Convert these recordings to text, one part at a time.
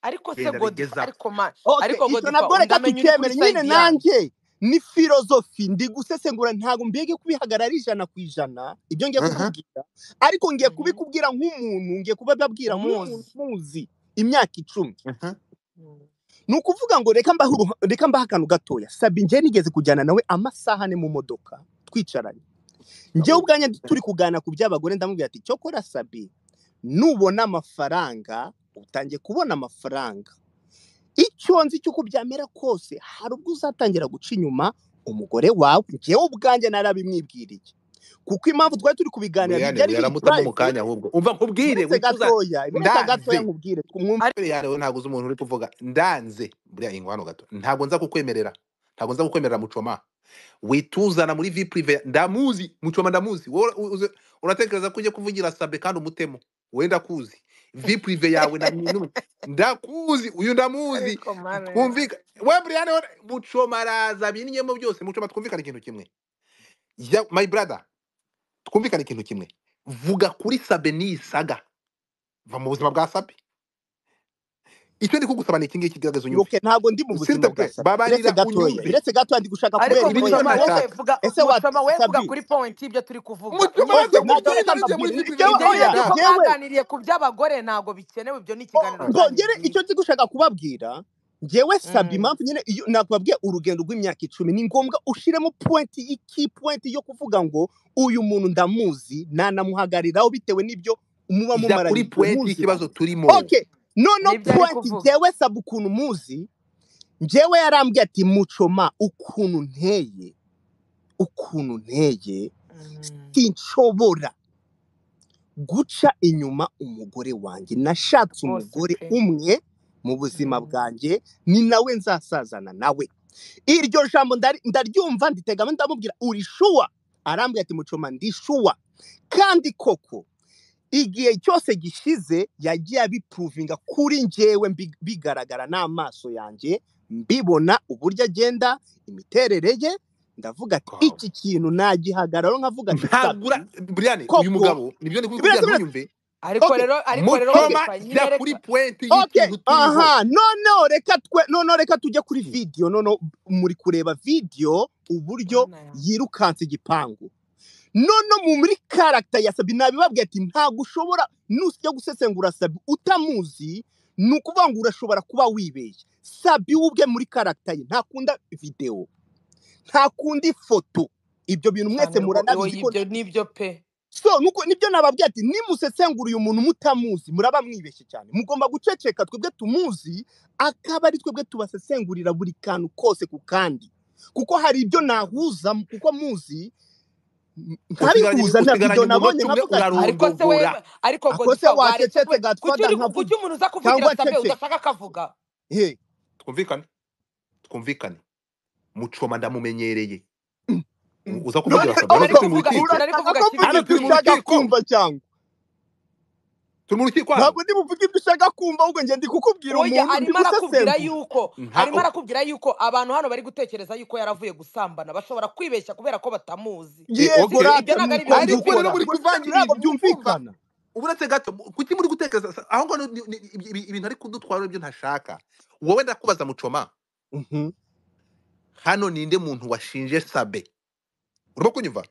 ariko se genda godiva bigezaho ariko ma okay ariko icyo godiva nabwo reka undamenya uri kuri tukemere nyine sayidi yanjye nanjye ni filozofi ndi gusesengura ntabwo mbega kubihagarara ijana ku ijana ibyo ngiye aha kukubwira ariko ngiye Mhm. kubikubwira nk'umuntu ngiye kubababwira nk'umuntu umuzi muzi imyaka icumi aha Mhm. ni ukuvuga ngo reka mbahe uruha- reka mbahe akantu gatoya sabi njye nigeze kujyana nawe amasaha ane mu modoka twicaranye njyewe kabuga ubwanjye turi kuganira ku by'abagore ndamubwira ati cyokora sabi nubona amafaranga utangiye kubona amafaranga icyo nzi cy'uko byamera kose hari ubwo uzatangira guca inyuma umugore wawe njyewe ubwanjye narabimwibwiriye kuko impamvu twari turi kubiganira buriyani ntibyari biri yaramutamo mu purayive kanya ahubwo umva nkubwire minute wicuza gatoya minute ndanze gatoya nkubwire twumve Ari- buriyani wowe ntabwo uzi umuntu uri kuvuga ndanze buriya ingwa hano gato ntabwo nza kukwemerera ntabwo nza kukwemerera mucoma wituzana muri vi purive ndamuzi mucoma ndamuzi wowe ura- uze- uratekereza ko ujye kuvugira sabe kandi umutemo wenda kuzi vi purive yawe na n'umwe ndakuzi uyu ndamuzi ariko mare twumvika we buriyani we mucoma araza binyemo byose mucoma twumvikana ikintu kimwe ya my brother twumvikane ikintu kimwe vuga kuri sabe niyisaga va mu buzima bwa sabe icyo ndi kugusaba ni iki ngiki gerageza unyumve ibuke ntabwo ndi mu buzima bwa siritepe sabi biretse babarira gatoya unyumve biretse gatoya ndi gushaka ariko kubera ibi niyo ikosa mucoma wowe nashaka vuga ese wa mucoma wowe vuga sabi kuri point y'ibyo turi kuvuga mucoma ose nabyo unyumve nanjye ibyo reka kubwira nibyo ibyo ngibyo muri vipi bive mbabwire ibyo oya nisaga yewe mwaganiriye ku by'abagore ntabwo bikenewe ibyo ni ikiganiro mbongere twagize icyo ndi gushaka kubabwira njyewe sabi Mm. impamvu nyine iyo nakubabwiye urugendo rw'imyaka icumi ni ngombwa ushiremo pointi iki pointi yo kuvuga ngo uyu muntu ndamuzi nanamuhagariraho bitewe n'ibyo ijya muba kuri mumaranye igihe puwenti y'ikibazo muziranye turimo okay noneho nibyo ari pointi kuvuga njyewe sabi ukuntu muzi njyewe yarambwiye ati mucoma ukuntu nteye ukuntu nteye Mm. sinshobora guca inyuma umugore wanjye nashatse rwose umugore pe umwe mu buzima Mm. bwanjye ni nawe nzasazana nawe iryo jambo ndari- ndaryumva nditegamo ndamubwira uri shuwa arambwira ati mucoma ndi shuwa kandi koko igihe cyose gishize yagiye abipuruvinga kuri njyewe mbi- bigaragara n'amaso yanjye mbibona uburyo agenda imiterere ye ndavuga ati Wow. iki kintu nagihagararo nkavuga ati ntabwo sabi ura buriyani uyu koko mugabo nibyo ndi kubikubwira birasa birasa ntuyumve ariko okay rero ariko rero okay mucoma wadiva jya nyine kuri reka puwenti okay y'ikintu turiho aha noneho reka twe noneho reka tujye kuri video noneho muri kureba video uburyo Bwana. yirukanse igipangu noneho mu muri karagita ya sabi nabibabwiye ati ntabwo ushobora nusijya gusesengura sabi utamuzi ni ukuvuga ngo urashobora kuba wibeshye sabi we ubwe muri karagita ye ntakunda videwo ntakunda ifoto ibyo bintu mwese cyane rwo- oya, muranabizi ko ibyo nibyo pe so nuko nibyo nababwiye ati nimusesengura uyu muntu mutamuzi muraba mwibeshye cyane mugomba guceceka twebwe tumuzi akaba ari twebwe tubasesengurira buri kantu kose ku kandi kuko hari ibyo nahuza m- kuko muzi m- usigaranye nkabihuza na usigaranye video nabonye umunota umwe nkavuga ati ariko se we urarondogora ariko akose godiva waretse wacecetse pe kuki gatwaga uri ku- nkavuga kuki umuntu uza kuvugira cyangwa sabe ceceka udashaka akavuga he twumvikane twumvikane mucoma ndamumenyereye U- uza none kuvugira sabe ibyo nari hano ubwo turi mu kuvuga ibyo rukiko nari urashaka kuvuga kuvuga hano kiriya ibyo turi mu ushaka rukiko kumva cyangwa turi mu rukiko hano ntabwo ndi buvuge ibyo ushaka kumva ahubwo ngiye ndi kukubwira oya umuntu ndi arimo arakubwira gusesengura yuko nta arimo arakubwira yuko abantu hano bari gutekereza yuko yaravuye gusambana bashobora kwibeshya kubera ko batamuzi Eh, yego okay sibyo ibyo rata ntabwo ari byo ndi ariko rero mukombukora kuvuga muri kuvangira urasesengura ibintu ntabwo urumva byumvikana uburetse gato bu- kuki muri gutekereza sa- aho ngaho ni- ni- ibi- ibi- ibintu ari kudutwara ibyo ntashaka wowe ndakubaza mucoma Mhm. hano ninde muntu washinje sabe urimo kunyumva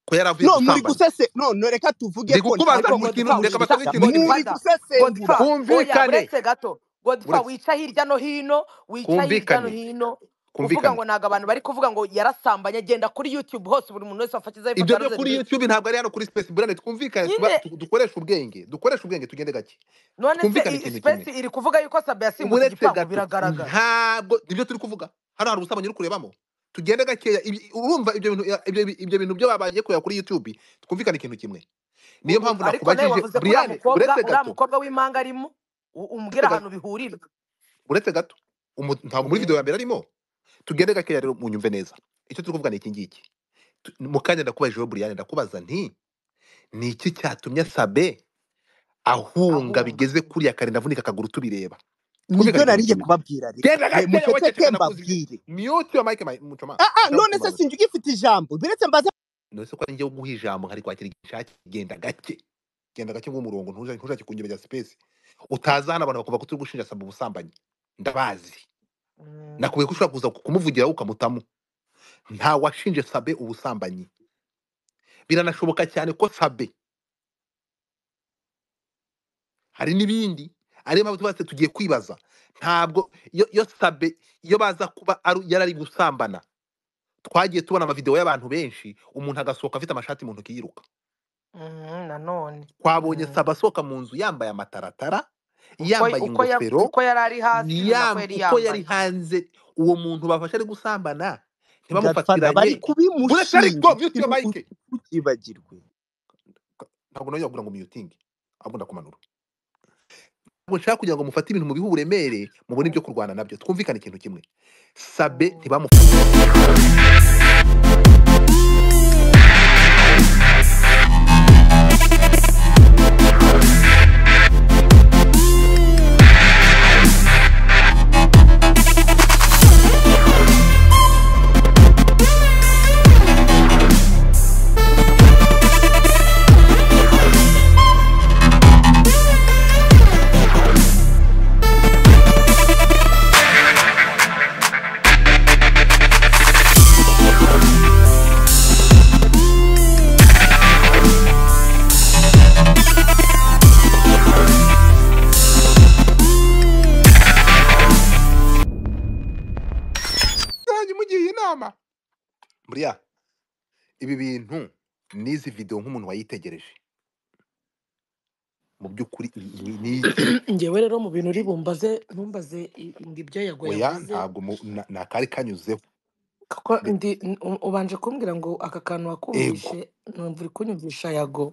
ko yaravuye no muri gusambana gusese no no reka tuvuge ndi ko kukubaza ariko ntabwo mu kintu godiva reka basome wica ikintu kimwe muri godifada godiva oya gusesengura twumvikane buretse gato godiva buretse wica hirya no hino wica hirya no twumvikane hino uvuga twumvikane ngo ntabwo abantu bari kuvuga ngo yarasambanye agenda kuri youtube hose buri muntu wese wafashyizeho ifoto ibyo byo yanoze kuri ndetse youtube ntabwo ari hano kuri space brand twumvikane tuba- nyine tu- dukoreshe ubwenge dukoreshe ubwenge tugende gake none se twumvikane i- ikintu kimwe space iri kuvuga yuko sabe yasimbutse uburetse igipangu gato biragaragara ntabwo nibyo turi kuvuga hano hari ubusabanye uri kurebamo tugende gakeya ibi- urumva ibyo bintu ibyo ibyo bintu byo babaye kureba kuri youtube twumvikane ikintu kimwe niyo U- u- mpamvu ariko nawe nakubajije wavuze ko uriya mukobwa brian uretse uriya gato mukobwa w'impanga arimo u- umbwira uretse gato ahantu bihurira uretse gato umu- ntabwo muri video ya mbere arimo tugende gakeya rero munyumve neza icyo turi kuvuga ni iki ngiki Tu- mu kanya ndakubajijeho brian ndakubaza nti ni iki cyatumye sabe ahunga ahunga bigeze kuriya kare ndavunika akaguru tubireba nibyo twumvikane ikintu nariye kimwe kubabwira reka genda ye gakeya muceceke waceceka ndakuzije mbabwire mute your mic my- mucoma ah ah ndashaka none se kukubaza sinzi ugifite ijambo biretse mbaza nose ko ari njyewe guha ijambo nkari kwakira igishaki genda gake genda gake bw'umurongo ntushake kunyemerera space utaza hano abantu bakavuga ko turi gushinja saba ubusambanyi ndabazi nakubwiye ko ushobora kuza kumuvugiraho ukamutamu nta washinje sabe ubusambanyi biranashoboka cyane ko sabe hari n'ibindi ariyo mpamvu twese tugiye kwibaza ntabwo iyo iyo sabe iyo baza kuba ari- yari ari gusambana twagiye tubona amavidewo y'abantu benshi umuntu agasohoka afite amashati mu ntoki yiruka nanone twabonye Mm. saba asohoka mu nzu yambaye amataratara uko yambaye uko ya- ingofero uko yari ari hasi ni nako yam- yari uko yari yambaye hanze uwo muntu bafashe ari gusambana gafana bari ntibamufatiranye buretse ariko kubimushinja mute mike ntukibagirwe ntabwo nawe yagura ngo muyutinge ahubwo ndakumanura ntabwo nshaka kugira ngo mufate ibintu mubihe uburemere mubone ibyo kurwana nabyo twumvikane ikintu kimwe sabe ntibamu zanyu mugiye inama buriya ibi bintu n'izi videwo nk'umuntu wayitegereje mu by'ukuri i- i- ni iki ngewe rero mu bintu uri bumbaze ntumbaze i- ngo ibyo yago oya yavuze ntabwo mu- na- ni akari kanyuzeho kuko Be- ndi n- u- ubanje kumbwira ngo aka kantu ego wakumvishe numva uri kunyumvisha yago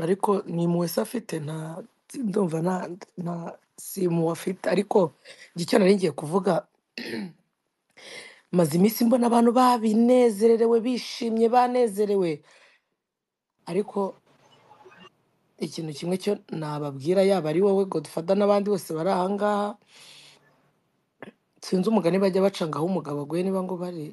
ariko ni muwese afite nta ndumva nta nta si muwe afite ariko njye icyo nari ngiye kuvuga maze iminsi mbona abantu babinezererewe bishimye banezerewe ariko ikintu kimwe cyo nababwira yaba ari wowe godufada n'abandi bose bari ahangaha sinzi umugani bajya baca ngo aho umugabo aguye niba ngo bari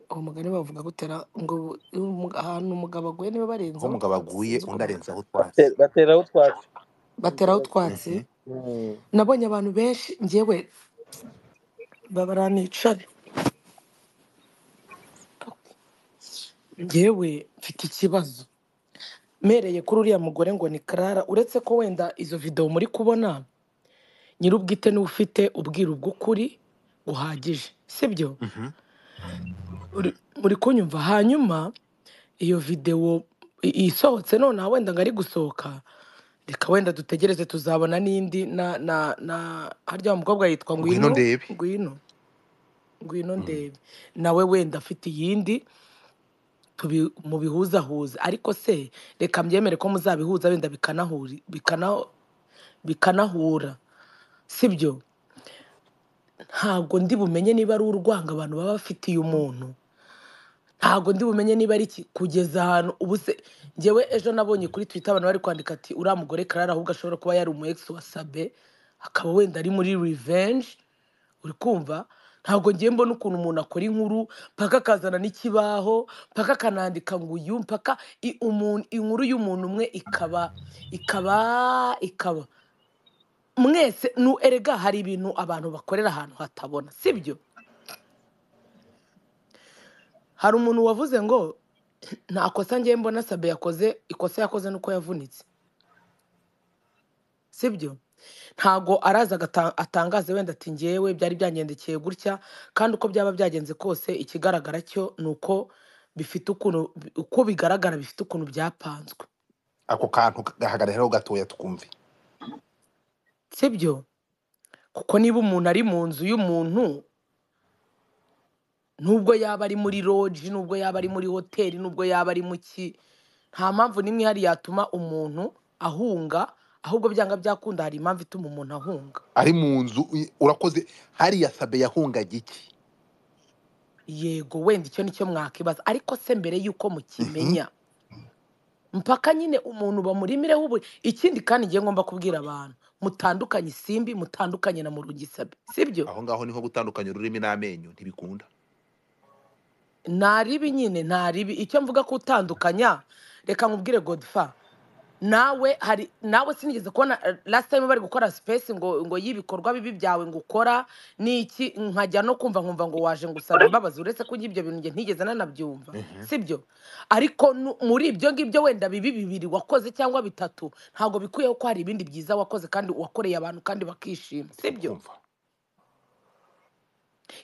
uwo mugani bavuga gutera ngo bu- iyo umu- ahantu umugabo aguye niba aho barenzaho umugabo utwatsi aguye sinzi uko undi mvuga arenzaho utwatsi Bate- bateraho utwatsi bateraho utwatsi Mhm. Mm. nabonye abantu benshi ngewe babaranicare ngewe mfite ikibazo mereye kuri uriya mugore ngo ni karara uretse ko wenda izo videwo muri kubona nyir'ubwite niwe ufite ubwiru bw'ukuri buhagije sibyo Mhm. uri uri kunyumva hanyuma iyo videwo i- isohotse nonaha wenda ngo ari gusohoka reka wenda dutegereze tuzabona n'indi na na na harya wa mukobwa yitwa ngwino ngwino ndebe ngwino ngwino Mhm. ndebe nawe wenda afite iyindi tubi- mubihuzahuza ariko se reka mbyemere ko muzabihuza wenda bikanahuri- bikana- bikanahura sibyo ntabwo ndi bumenye niba ari urwanga abantu baba bafitiye umuntu ntabwo ndi bumenye niba ari iki kugeza ahantu ubu se ngewe ejo nabonye kuri twita abantu bari kwandika ati uriya mugore karara ahubwo ashobora kuba yari umu ex wa sabe akaba wenda ari muri revenge uri kumva ntabwo ngiye mbona ukuntu umuntu akora inkuru mpaka akazana n'ikibaho mpaka akanandika ngo uyu mpaka i- umuntu inkuru y'umuntu umwe ikaba ikaba ikaba mwese nu erega hari ibintu abantu bakorera ahantu hatabona sibyo hari umuntu wavuze ngo nta kosa ngewe mbona sabe yakoze ikosa yakoze ni uko yavunitse sibyo ntago araza agata- atangaze wenda ati ngewe byari byangendekeye gutya kandi uko byaba byagenze kose ikigaragara cyo ni uko bifite ukuntu uko bigaragara bifite ukuntu byapanzwe ako kantu gahagararaho gatoya twumve sibyo kuko niba umuntu ari mu nzu y'umuntu nubwo yaba ari muri loji nubwo yaba ari muri hoteli nubwo yaba ari mu ki nta mpamvu n'imwe ihari yatuma umuntu ahunga ahubwo byanga byakunda hari impamvu ituma umuntu ahunga ari mu nzu i- urakoze hariya sabe yahungaga iki yego wenda icyo nicyo mwakibaza ariko se mbere y'uko Mhm. mukimenya mpaka nyine umuntu bamurimireho ubu ikindi kandi ngiye ngomba kubwira abantu mutandukanye simbi mutandukanye na murungisabi sibyo aho ngaho niho gutandukanya ururimi n'amenyo ntibikunda nta ribi nyine nta ribi icyo mvuga ko utandukanya reka nkubwire godfa nawe hari nawe sinigeze kubona eh, last time bari gukora space ngo ngo y'ibikorwa bibi byawe ngo ukora niki nkajya no kumva nkumva ngo waje ngusaba imbabazi uretse ko ibyo bintu njye ntigeze nanabyumva Mhm. sibyo ariko nu- muri ibyo ngibyo wenda bibi bibiri wakoze cyangwa bitatu ntabwo bikwiyeho ko hari ibindi byiza wakoze kandi wakoreye abantu kandi bakishima sibyo kumva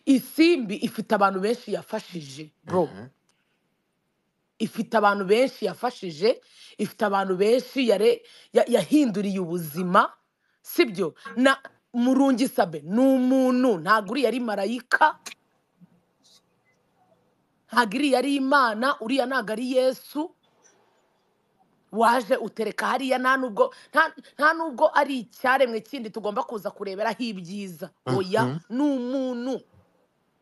isimbi ifite abantu benshi yafashije bro Mhm. ifite abantu benshi yafashije ifite abantu benshi yare- ya- yahinduriye ubuzima sibyo na murungi sabe ni umuntu ntabwo uriya ari marayika ntabwo iriya ari imana uriya ntabwo ari yesu waje utereka hariya nta nubwo nta nta nubwo ari icyaremwe kindi tugomba kuza kureberaho ibyiza oya Mhm. ni umuntu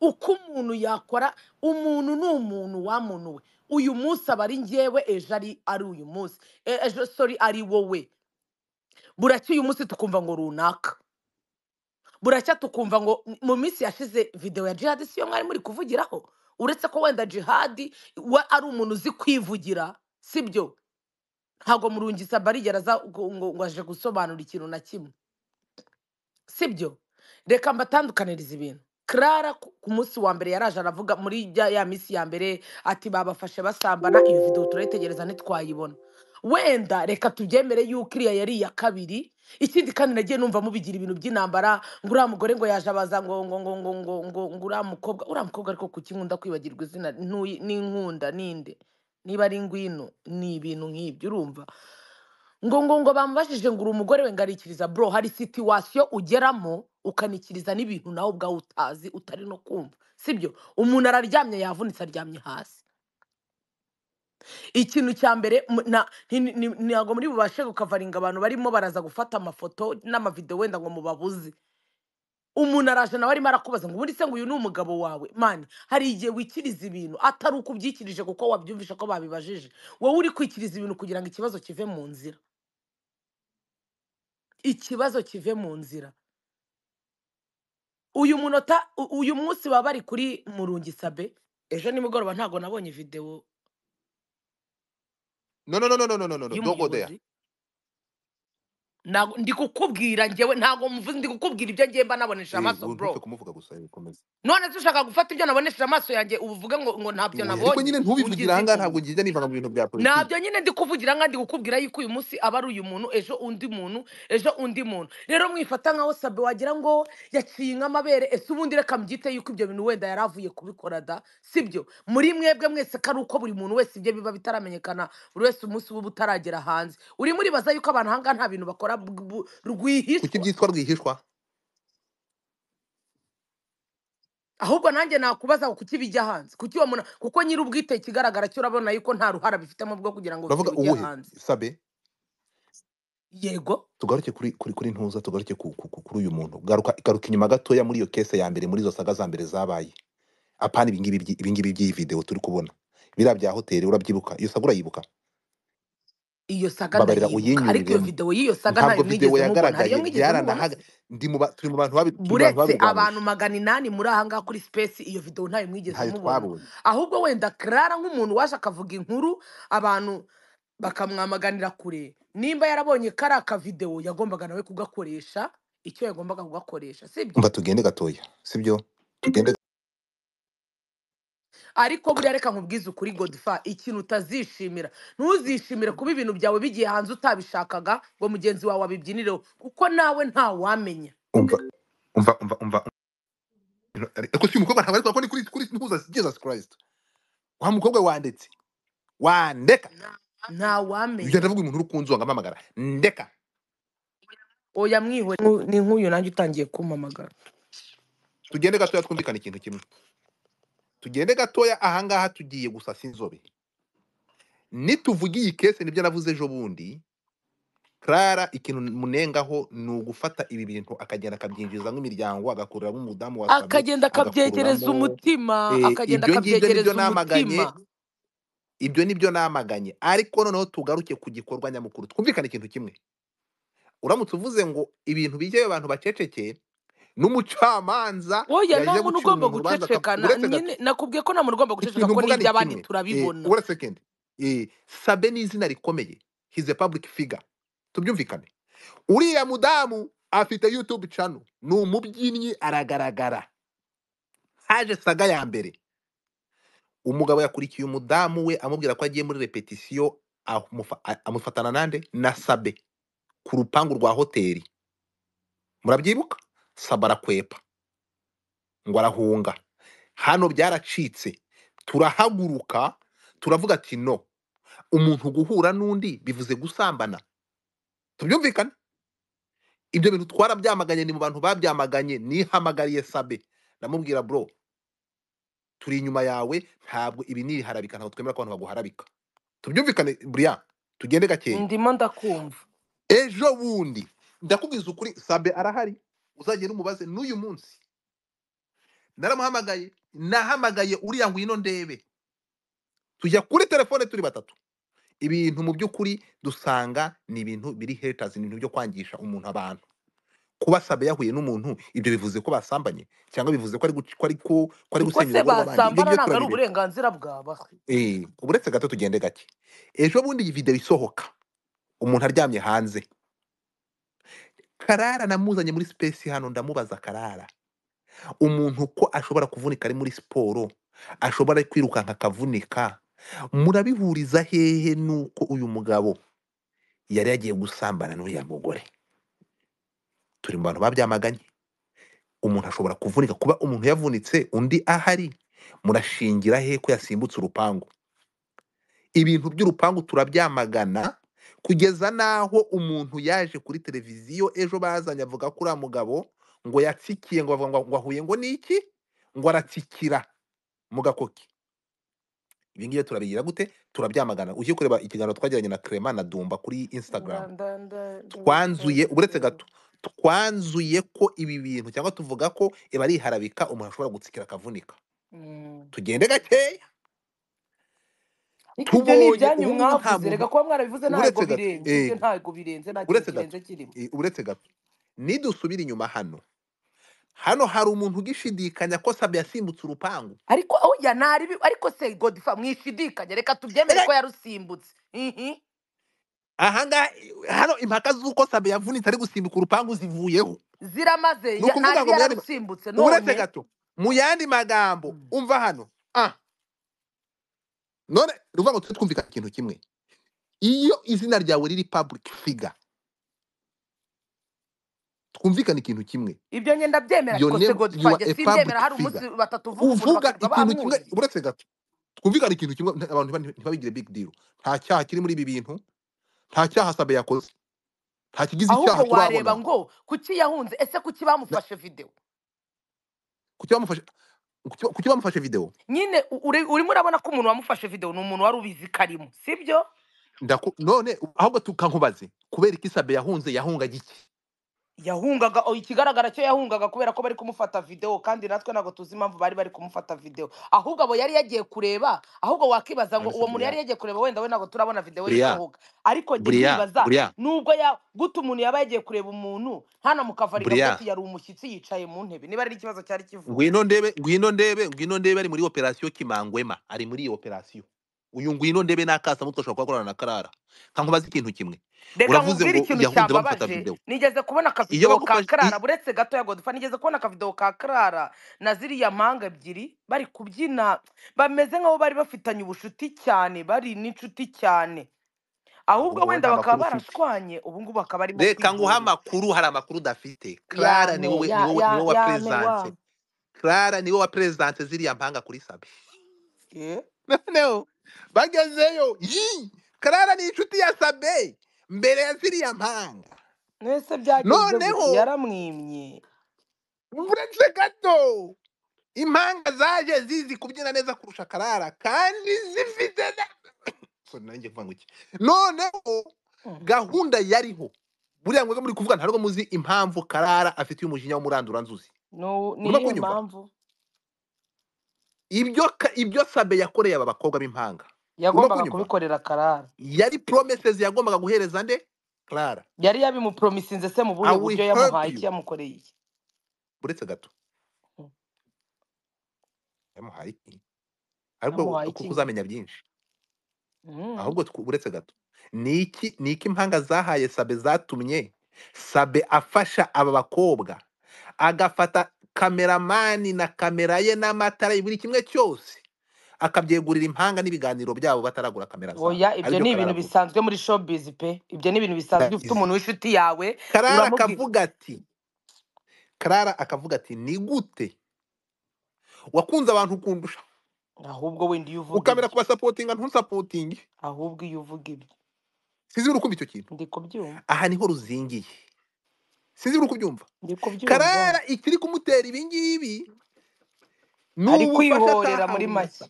uko umuntu yakora umuntu ni umuntu wamuntu we uyu munsi aba ari ngewe ejo ari ari uyu munsi E- ejo sori ari wowe buracya uyu munsi tukumva ngo runaka buracya tukumva ngo mu minsi yashize videwo ya jihadi siyo mwari muri kuvugiraho uretse ko wenda jihadi we ari umuntu uzi kwivugira sibyo ntabwo murungisa barigera aza ngo ngo- ngo aje gusobanura ikintu na kimwe sibyo reka mbatandukaniriza ibintu Clara ku ku munsi wa mbere yaraje aravuga muri ya, ya minsi ya mbere ati babafashe basambana iyo videwo turayitegereza ntitwayibona wenda reka tubyemere yuko iriya yari iya kabiri ikindi kandi nagiye numva mubigira ibintu by'intambara ngo uriya mugore ngo yaje abaza ngo ngo ngo ngo ngo ngo ngo uriya mukobwa uriya mukobwa ariko kuki nkunda kwibagirwa izina ntuyi- n'inkunda ninde niba ari ngwino ni ibintu nk'ibyo urumva ngo ngo ngo bamubajije ngo uri umugore we ngarikiriza bro hari situwasiyo ugeramo ukanikiriza n'ibintu nawe ubwawe utazi utari no kumva sibyo umuntu araryamye yavunitse aryamye hasi ikintu cya mbere mu- na- ni- ni- ni- ntabwo muri bubashe gukavaringa abantu barimo baraza gufata amafoto n'amavidewo wenda ngo mubabuze umuntu araje nawe arimo arakubaza ngo ubundi se ngo uyu ni umugabo wawe mani hari igihe wikiriza ibintu atari uko ubyikirije kuko wabyumvishe ko babibajije wowe uri kwikiriza ibintu kugira ngo ikibazo kive mu nzira ikibazo kive mu nzira uyu munota u- uyu munsi baba bari kuri murungisabe ejo nimugoroba ntabwo nabonye videwo no no no no no no no no no. don't go there y'umuyobozi Ntabwo- ndi kukubwira ngewe ntabwo mvuze ndi kukubwira ibyo ngiye mba nabonesheje Eh, amaso ngo ntupfe bro kumuvuga gusa eh, komeza none se ushaka gufata ibyo nabonesheje amaso yanjye ubu uvuge ngo, ngo ntabyo Oya, ariko nabonye nyine ntubivugira ungize ahangaha ntabwo intumyi ngijya nivanga mu bintu bya politiki ntabyo nyine ndi kuvugira nka ndi kukubwira yuko uyu munsi aba ari uyu muntu ejo undi muntu ejo undi muntu rero mwifata nkaho sabe wagira ngo yaciye inka amabere ese ubundi reka mbyite yuko ibyo bintu wenda yari avuye kubikora da sibyo muri mwebwe mwese ko ari uko buri muntu wese ibye biba bitaramenyekana buri wese umunsi uba utaragera hanze uri muribaza yuko abantu ahangaha nta bintu bakora bw- bu- kuki rwihishwa byitwa rwihishwa ahubwo nanjye nakubaza ngo kuki bijya hanze kuki uwo muntu kuko nyiri ubwite ikigaragara cyo urabona yuko nta ruhara bifitemo bwo kugira ngo bijye uravuga bijya uwuhe hanze sabe yego tugaruke kuri kuri kuri ntuza tugaruke ku- ku- ku- kuri uyu muntu garuka garuka inyuma gatoya muri iyo kese ya mbere muri izo saga za mbere zabaye apana ibingibi by'i- ibingibi by'iyi videwo turi kubona biriya bya hoteli urabyibuka iyo saga urayibuka iyo saga mbabarira ndayibuka ariko iyo uyinyuriremo videwo y'iyo saga ntayo ntabwo video mwigeze mubona hari iyo yagaragaye mwigeze mubona byaranahaga se ndi mu ba- turi mu bantu babi- turi mu bantu buretse babirwanyije abantu magana inani muri ahangaha kuri sipesi iyo videwo ntayo mwigeze ntayo mubona twabonye ahubwo wenda karara nk'umuntu waje akavuga inkuru abantu bakamwamaganira kure nimba yarabonye kari akavidewo yagombaga nawe kugakoresha icyo yagombaga kugakoresha sibyo umva tugende gatoya sibyo tugende ariko buriya reka nkubwize ukuri godifa ikintu utazishimira ntuzishimire kuba ibintu byawe bigiye hanze utabishakaga ngo mugenzi wawe abibyinireho kuko nawe ntawamenya umva umva umva umva ariko si umukobwa ntabwo ariko ni kuri kuri ntuza Jesus Christ wa mukobwa wanditse wandeka ntawamenya ugenda avuga umuntu uri kunzu wakampamagara ndeka oya mwihore Nku- ni nk'uyu nanjye utangiye kumpamagara tugende gatoya twumvikane ikintu kimwe tugende gatoya ahangaha tugiye gusasa inzobe nituvuga iyi kese nibyo navuze ejo bundi Clara ikintu munengaho ni ugufata ibi bintu akagenda akabyinjizamo imiryango agakururamo umudamu wasabe akagenda akabyegereza agakururamo umutima eh, akagenda ibyo ngibyo nibyo akabyegereza namaganye umutima ibyo nibyo namaganye ariko noneho tugaruke ku gikorwa nyamukuru twumvikane ikintu kimwe uramutse uvuze ngo ibintu bijyayo abantu bacecekeye n'umucamanza oya nta yajya muntu gucira ugomba umuntu urubanza guceceka aka- na- uretse gato nyine nakubwiye ko nta muntu ugomba guceceka ikintu ko mvuga ni n'iby'abandi kimwe eh, turabibona uretse kendi eh, sabe ni izina rikomeye he's a public figure tubyumvikane uriya mudamu afite youtube channel ni umubyinnyi aragaragara haje saga ya mbere umugabo yakurikiye umudamu we amubwira ko agiye muri repetisiyo amufa- a- amufatana nande na sabe ku rupangu rwa hoteli murabyibuka sabe arakwepa ngo arahunga hano byaracitse turahaguruka turavuga ati no umuntu guhura n'undi bivuze gusambana tubyumvikane ibyo bintu twarabyamaganye ni mu bantu babyamaganye nihamagariye sabe ndamubwira bro turi inyuma yawe ntabwo ibi ni ibiharabika ntabwo twemera ko abantu baguharabika tubyumvikane buriya tugende gakeya ndimo ndakumva ejo bundi ndakubwiza ukuri sabe arahari uzagenda umubaze n'uyu munsi naramuhamagaye nahamagaye uriya ngwino ndebe tujya kuri telefone turi batatu ibintu mu by'ukuri dusanga ni ibintu biri haters ni ibintu byo kwangisha umuntu abantu kuba sabe yahuye n'umuntu ibyo bivuze ko basambanye cyangwa bivuze ko ari guc- ko ari ku- ko ari ubwo gusenya se urugo rw'abandi ibyo basambana ngibyo ntabwo ari turabibizi uburenganzira bwaba Eh, uretse gato tugende gake ejo bundi iyi video isohoka umuntu aryamye hanze karara namuzanye muri space hano ndamubaza karara umuntu ko ashobora kuvunika ari muri siporo ashobora kwirukanka akavunika murabihuriza hehe nuko uyu mugabo yari yagiye gusambana n'uriya mugore turi mu bantu babyamaganye umuntu ashobora kuvunika kuba umuntu yavunitse undi ahari murashingira he ko yasimbutse urupangu ibintu by'urupangu turabyamagana kugeza n'aho umuntu yaje kuri televiziyo ejo bazanye avuga ko uriya mugabo ngo yatsikiye ngo bavuga ngo ngo ahuye ngo niki ngo aratsikira mu gakoki ibi ngibi turabigira gute turabyamagana ujye kureba ikiganiro twagiranye na Clement na Dumba kuri Instagram twanzuye uretse gato twanzuye ko ibi bintu cyangwa tuvuga ko iba ari iharabika umuntu ashobora gutsikira akavunika tugende gakeya ariko ibyo ni tubonye ibyanyu ubu ngubu nta mwavuze muntu reka kuba mwarabivuze ntabwo uretse gato birenze eh, ibyo ntabwo birenze nta kintu uretse gato kirenze kirimo eh, uretse gato nidusubira inyuma hano hano hari umuntu ugishidikanya ko sabe yasimbutse urupangu ariko oya nari bi- ariko se godifa mwishidikanya reka tubyemere Erega ko yarusimbutse ihi ahangaha hano impaka z'uko sabe yavunitse ari gusimbuka urupangu zivuyeho ziramaze ni ya- ntazi ukuvuga ngo mu yandi ma- yararusimbutse uretse none gato mu yandi magambo Mm. umva hano ah none ni ukuvuga ngo tujye twumvikana ikintu kimwe iyo izina ryawe riri public figure twumvikane ikintu kimwe ibyo ngenda byemera your ariko se name you godifa are njye a simbyemera hari public figure umunsi batatu uvuga umuntu uvuga bakarirwa ikintu kimwe bamwurira uretse gato twumvikane ikintu kimwe nta- abantu ntiba- ntibabigire big deal nta cyaha kiri muri ibi bintu nta cyaha sabe yakoze nta kigize icyaha ahubwo wareba turabona ngo kuki yahunze ese kuki Na- bamufashe videwo kuki bamufashe kuki kuki bamufashe video nyine u- uri- urimo urabona ko umuntu wamufashe videwo ni umuntu wari ubizi ko arimo sibyo Ndaku, none ahubwo tukankubaze kubera iki sabe yahunze yahunga giki yahungaga o, ikigaragara cyo yahungaga kubera ko bari kumufata videwo kandi natwe ntabwo tuzi impamvu bari bari kumufata videwo ahubwo abo yari yagiye kureba ahubwo wakibaza ngo none se uwo muntu yari buriya yagiye kureba wenda we ntabwo turabona videwo ye buriya isohoka ariko njye buriya nkibaza buriya nubwo ya gute umuntu yaba yagiye kureba umuntu hano mu kavari kavuga buriya ati yari umushyitsi yicaye mu ntebe niba ari ikibazo cyari kivutse ngwino ndebe ngwino ndebe ngwino ndebe ari muri operasiyo kimangwema ari muri iyo operasiyo uyu ngwino ndebe n'akasa mutwe ashobora kuba akorana na karara kankubaze ikintu kimwe reka uravuze nkubwire ngo ikintu yahunze bamufata cyambabaje video nigeze kubona iyo akavidewo ka bagufashe karara i- buretse gato ya godifa nigeze kubona akavidewo ka karara na ziriya mpanga ebyiri bari kubyina bameze nk'aho bari bafitanye ubucuti cyane bari n'inshuti cyane ahubwo ahubwo wowe wenda nta bakaba makuru ufite barashwanye ubu ngubu bakaba barimo reka nguha kwigurira amakuru hari amakuru udafite clara ni yane wowe ni ya wowe ni ya wowe yane wa wapresence clara ni wowe wapresence ziriya mpanga kuri sabe Eh? noneho bagezeyo yi clara ni inshuti ya sabe mbere ya ziriya mpanga mwese byagenze gute noneho yaramwimye uretse gato impanga zaje zizi kubyina neza kurusha karara kandi zifite na Sorry, nanjye mvuga ngo iki noneho Mm. gahunda yariho buriya mwebwe muri kuvuga ntabwo muzi impamvu karara afitiye umujinya w'umuranduranzuzi No- ni murimo iyihe kunyumva mpamvu ibyo ka- ibyo sabe yakoreye aba bakobwa b'impanga urimo yagombaga kunyumva kubikorera karara yari promises yagombaga guhereza nde clara yari yabimupromisinze se mu i buhe will buryo help yamuhaye iki you yamukoreye iki uretse gato Mm. yamuhaye iki ariko yamuhaye kuko iki uzamenya byinshi Mm. ahubwo tw- uretse gato ni iki ni iki impanga zahaye sabe zatumye sabe afasha aba bakobwa agafata kameramani na kamera ye n'amatara ye buri kimwe cyose akabyegurira impanga n'ibiganiro byabo bataragura kamera zabo oya ibyo aribyo ni ibintu kararavuga bisanzwe muri showbiz pe ibyo ni ibintu bisanzwe ufite Ndabizi. umuntu w'inshuti yawe karara uramubwira akavuga ati karara akavuga ati ni gute wakunze abantu ukundusha ahubwo wenda iyo uvuga ukamera ibyo kubasapotinga ntusapotinge ahubwo iyo uvuga ibyo sinzi uri kumva icyo kintu ndi kubyumva aha niho ruzingiye sinzi uri kubyumva ndi kubyumva karara ikiri kumutera ibingibi ni ari ubufasha kwihorera muri atahawe na make sa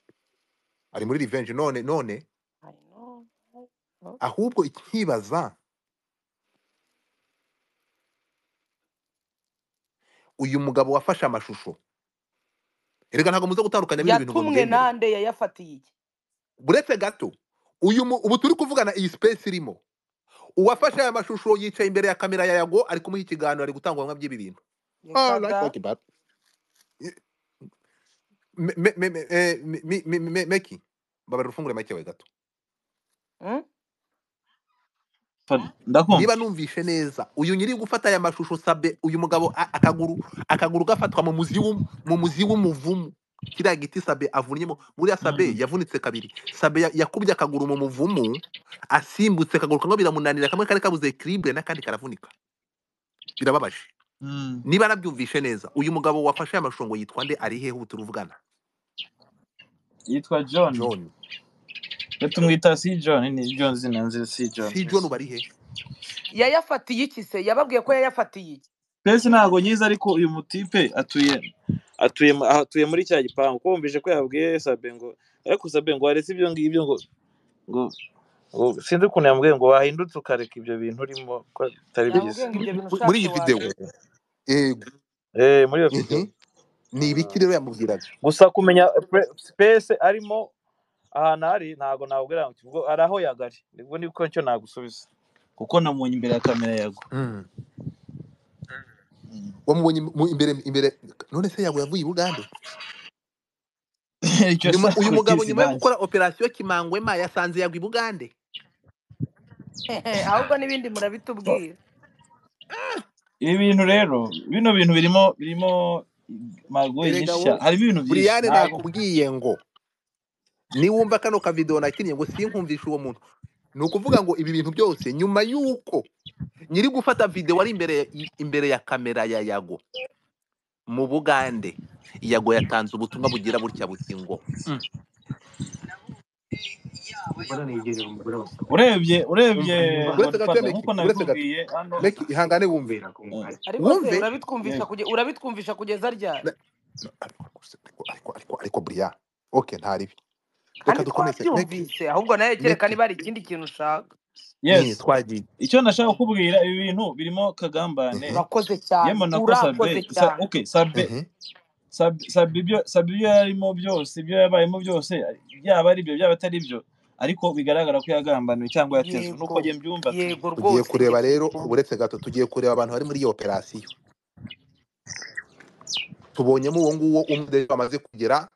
ari muri revenge none none I know. Oh. ahubwo ikibaza uyu mugabo wafashe amashusho erega ntabwo muze gutandukanya bino bintu ngo yatumwe mubyemere nande yayafatiye iki buretse gato uyu mu- ubu turi kuvugana iyi space irimo uwafashe aya mashusho yicaye imbere ya kamera ya yago ari kumuha ikiganiro ari gutanga ubuhamya by'ibi bintu Ah, like, reka okay, bad. me- me- me- me- eh, me- me- me- me- meki babarira ufungure make yawe gato Mm? Fadi, ndakumva niba numvishe neza uyu nyiri gufata aya mashusho sabe uyu mugabo a- akaguru akaguru gafatwa mu muzi w'um- mu muzi w'umuvumu kiriya giti sabe avunnyemo buriya sabe Mm. yavunitse kabiri sabe ya- yakubye akaguru mu muvumu asimbutse akaguru kamwe biramunanira kamwe kari kabuze equilibre n'akandi karavunika birababaje Mm. niba nabyumvishe neza uyu mugabo wafashe aya mashusho ngo yitwa nde ari hehe ubu turuvugana yitwa John john iyo tumwita si John ni John zina nzi si John si john mbese ubari hehe yayafatiye iki se yababwiye ko yayafatiye iki mbese ntabwo nyizi ariko uyu mutipe atuye atuye mu- atuye muri cya gipangu ko wumvise ko yabwiye Sabe ngo ariko Sabe ngo waretse ibyo ngibyo ngo ngo ngo sinzi ukuntu yamubwiye ngo wahindutse ukareka ibyo bintu urimo ko bitari byiza yamubwiye ngo ibyo bintu Muri- muri ushatse iyi wabireka video yego eh muri iyo video Mhm. ni ibiki rero yamubwiraga gusa kumenya pe- space arimo ahantu ari ntabwo nabwira ngo ubwo ari aho yagari nibwo nibwo nicyo nagusubiza kuko namunye imbere ya kamera yago Mm. Mm. wamubonye im- mu- imbere imbere none se yabo yavuye i bugande icyo nyuma nshaka uyu mugabo kukizi nyuma yo nanjye gukora operasiyo kimangwema yasanze yagwa i bugande ahubwo n'ibindi murabitubwira ibi bintu rero bino bintu birimo birimo magoyi erega nyinshi cyane wowe harimo ibintu byinshi buriyane ntabwo nakubwiye ngo niwumva kano kavidewo nakinnye ngo sinkumvishe uwo muntu ni ukuvuga ngo ibi bintu byose nyuma y'uko nyiri gufata videwo ari imbere ya- imbere ya kamera ya yago mu bugande yago yatanze ubutumwa bugira butya buti ngo "Mm, urebye urebye buretse gato ya godfather meki nk'uko buretse gato nabikubwiye hano meki ihangane wumve Mm. ariko se wumve urabitwumvisha yego kuge- urabitwumvisha kugeza ryari Na- no, ariko gusa- ariko ariko ariko ariko buriya oke ntaribi reka kandi dukomeze meki twabyumvise ahubwo nawe kereka meki niba hari ikindi kintu ushaka yes nyine twagiye icyo nashaka kukubwira ibi bintu birimo kagambane Mhm, urakoze cyane yemana ko sabe urakoze sa, cyane okay sabe mhm, Sabi Sabi ibyo Sabi ibyo yarimo byose ibyo yabayemo byose byaba ari byo byaba atari byo ariko bigaragara ko yagambaniwe cyangwa yatezwe nuko yego njye mbyumva pe yego tugiye rwose njye kureba rero simbumva uburetse gato tugiye kureba abantu bari muri iyo operasiyo tubonyemo uwo nguwo umwe bamaze kugera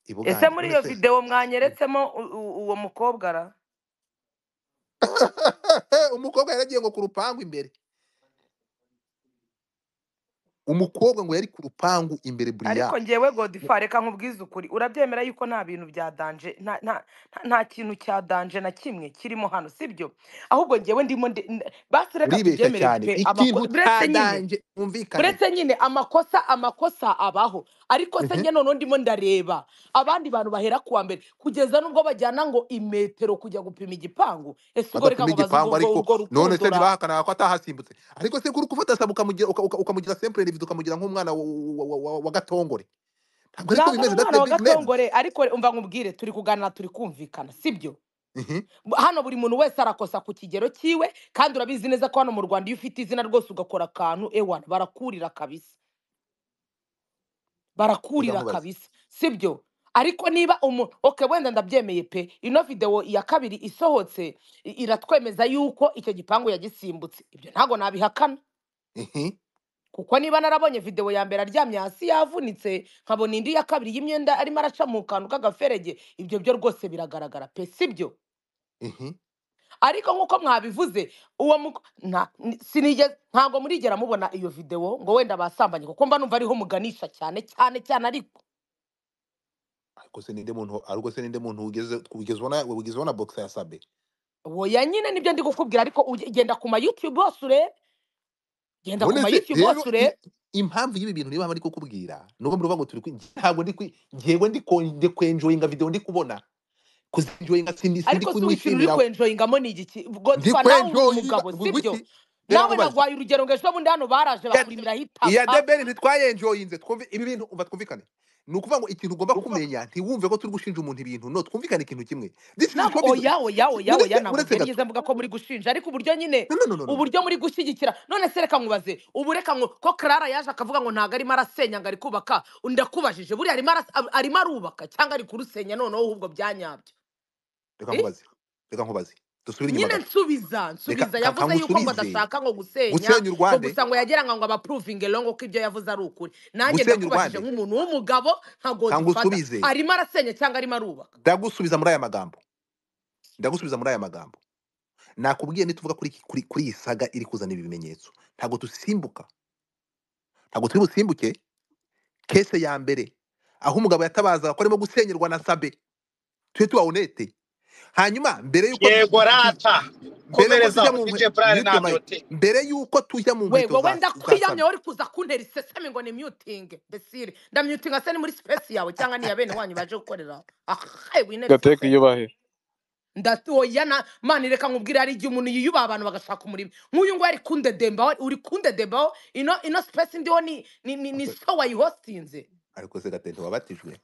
i ese bugande muri none iyo se videwo mwanyeretsemo u- u- uwo mukobwa ra umukobwa yaragiye ngo ku rupangu imbere umukobwa ngo yari ku rupangu imbere buriya ariko ngewe godifa reka nkubwize ukuri urabyemera yuko nta bintu bya danje nta nta nta- nta kintu cya danje na kimwe kirimo hano sibyo ahubwo ngewe ndimo ndi- n- basi reka uribeshya tubyemere cyane pe amako ikintu buretse nyine cyadanje mwumvikane buretse nyine amakosa amakosa abaho ariko se Mhm, njye noneho ndimo ndareba abandi bantu bahera kuwa mbere kugeza nubwo bajyana ngo imetero kujya gupima igipangu ese ubwo reka badapima ngo bazi urwo igipangu urwo ariko urwo none rukundo se ra ntibahakana ko atahasimbutse ariko se kuri gufata sabu ukamugira uka- uka- ukamugira simple individu ukamugira nk'umwana wa wa- wa- wa- wa gatongore ntabwo ntabwo ariko ari bimeze that's umwana a wa big name gatongore ariko umva nkubwire turi kuganira turi kumvikana sibyo Mhm. hano buri muntu wese arakosa ku kigero cyiwe kandi urabizi neza ko hano mu rwanda iyo ufite izina rwose ugakora akantu ewana barakurira kabisa barakurira uzamubaze kabisa sibyo ariko niba umuntu oke wenda ndabyemeye pe ino videwo ya kabiri isohotse i- iratwemeza yuko icyo gipangu yagisimbutse ibyo ntabwo nabihakana Mhm. kuko niba narabonye videwo ya mbere aryamye hasi yavunitse nkabona indi ya kabiri y'imyenda arimo araca mu kantu k'agaferege ibyo byo rwose biragaragara pe sibyo Mhm. ariko nk'uko mwabivuze uwo muk- nta ni- sinigeze ntabwo murigera mubona iyo videwo ngo wenda basambanye kuko mba numva ariho muganisha cyane cyane cyane ariko ariko se ninde muntu ariko se ninde muntu ugeze ugezwaho na ugezwaho na boxe ya sabe woya nyine nibyo ndi kukubwira ariko uge- genda ku ma youtube hose urebe genda ku none ma se youtube rero hose i- urebe impamvu y'ibi bintu niba bari kukubwira nuko muri bago turi kwi- ntabwo ndi kwi- ngewe ndi ko- ndi kwenjoyinga video ndi kubona kuzenjoyinga sindi sindi ariko si buri kintu uri kunyishimira kwenjoyingamo ni igiki ndi godfa nawe uri kwenjoyinga umugabo gu- sibyo guki rero nawe nkubaze naguhaye urugero ngo ejo bundi hano baraje iya bakurimiraho iya itaka debeli ntitwayenjoyinze twumve ibi bintu umva twumvikane ni ukuvuga ngo ikintu ugomba kumenya ntiwumve ko turi gushinja umuntu ibintu no twumvikane ikintu kimwe this is ntabwo showbiz oya oya oya oya uretse ntabwo uretse byari gato byiza mvuga ko muri gushinja ariko uburyo nyine no no no no no no. uburyo muri gushyigikira none se reka nkubaze ubu reka nku- ko clara yaje akavuga ngo ntabwo arimo arasenya ngo ari kubaka ndakubajije buriya arimo aras- ar- arimo arubaka cyangwa ari kurusenya noneho ahubwo byanyabyo reka Eh? nkubaze reka nkubaze dusubire inyuma nyine gato nsubiza reka nsubiza ka- yavuze yuko ngo kangusubize adashaka ngo gusenya gusenya u ngo rwanda gusa ngo yageranga ngo abapruving longo ko ibyo yavuze ari ukuri nanjye gusenya u ndakubajije rwanda nk'umuntu w'umugabo nka godfather kangusubize arimo arasenya cyangwa arimo arubaka ndagusubiza muri aya magambo ndagusubiza muri aya magambo nakubwiye nituvuga kuri iki- kuri kuri iyi saga iri kuzana ibi bimenyetso ntabwo dusimbuka ntabwo turi busimbuke kese ya mbere aho umugabo yatabazaga ko arimo gusenyerwa na sabe tujye tuba onete hanyuma mbere y'uko tu- yego tu- tu- rata mbere y'uko komereza tujya mu nkwe- dj plan mute ntabyo mayi uti mbere y'uko tujya mu we nkweto wowe za za ndakwiyamye sabe wari kuza kuntera iseseme ngo ni muting besire ndamutinga se ni muri space yawe cyangwa ni iya bene wanyu baje gukorera ahaye winera gateka iseseme iyubahe ndatoya na mani reka nkubwire hari igihe umuntu yiyubaha abantu bagashaka umurimo nk'uyu nguyu ari kundedembaho uri kundedembaho ino ino space ndiho ni ni ni, ni ariko show wayihostinze ariko se gatente wabatijwe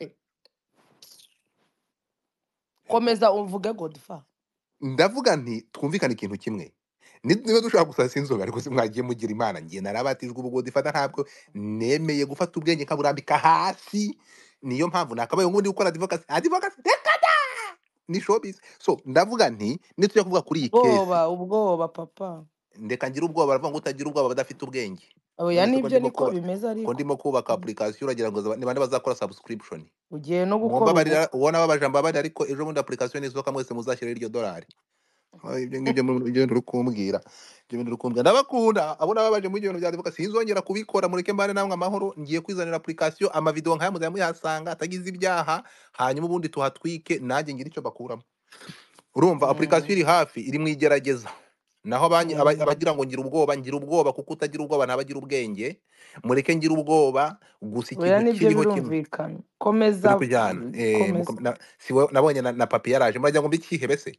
Ego. komeza uvuge godfa ndavuga nti twumvikane ikintu kimwe Ni- niba dushobora gusasa inzoga ariko se mwagiye mugira imana ngiye narabatijwe ubwo difata ntabwo nemeye gufata ubwenge nkaburambika hasi niyo mpamvu nakabaye ngo ndi gukora advocacy advocacy reka da ni showbiz so ndavuga nti nitujya kuvuga kuri iyi kesi ubwoba ubwoba papa ndeka ngira ubwoba baravuga ngo utagira ubwoba badafite ubwenge oya none nibyo se ko ndimo niko kuba bimeze ko ariko ndimo kubaka application uragira ngo zaba- ni bande bazakora subscription ugiye no gukora mumbabarira ubukwe uwo nababaje mbabarira ariko ejo bundi application nisohoka mwese muzashyiraho iryo dolari Ah, ibyo ngibyo mu- ibyo bintu uri kumbwira ibyo bintu uri kumbwira ndabakunda abo nababaje muri ibyo bintu bya advocacy sinzongera kubikora mureke mbane namwe amahoro ngiye kwizanira application amavideo nk'aya muzajya muyahasanga atagize ibyaha hanyuma ubundi tuhatwike nanjye ngira icyo bakuramo urumva application Mm, iri hafi iri mu igerageza naho abanyi- aba- mm. abagira ngo ngira ubwoba ngira ubwoba kuko utagira ubwoba ntabagira ubwenge mureke ngira ubwoba gusa oya ikintu nibyo kiriho kimwe birumvikana komeza turi kujyana mm, eh, komeza muko- na- si we- nabonye na na papi yaraje muragira ngo mbikihe bese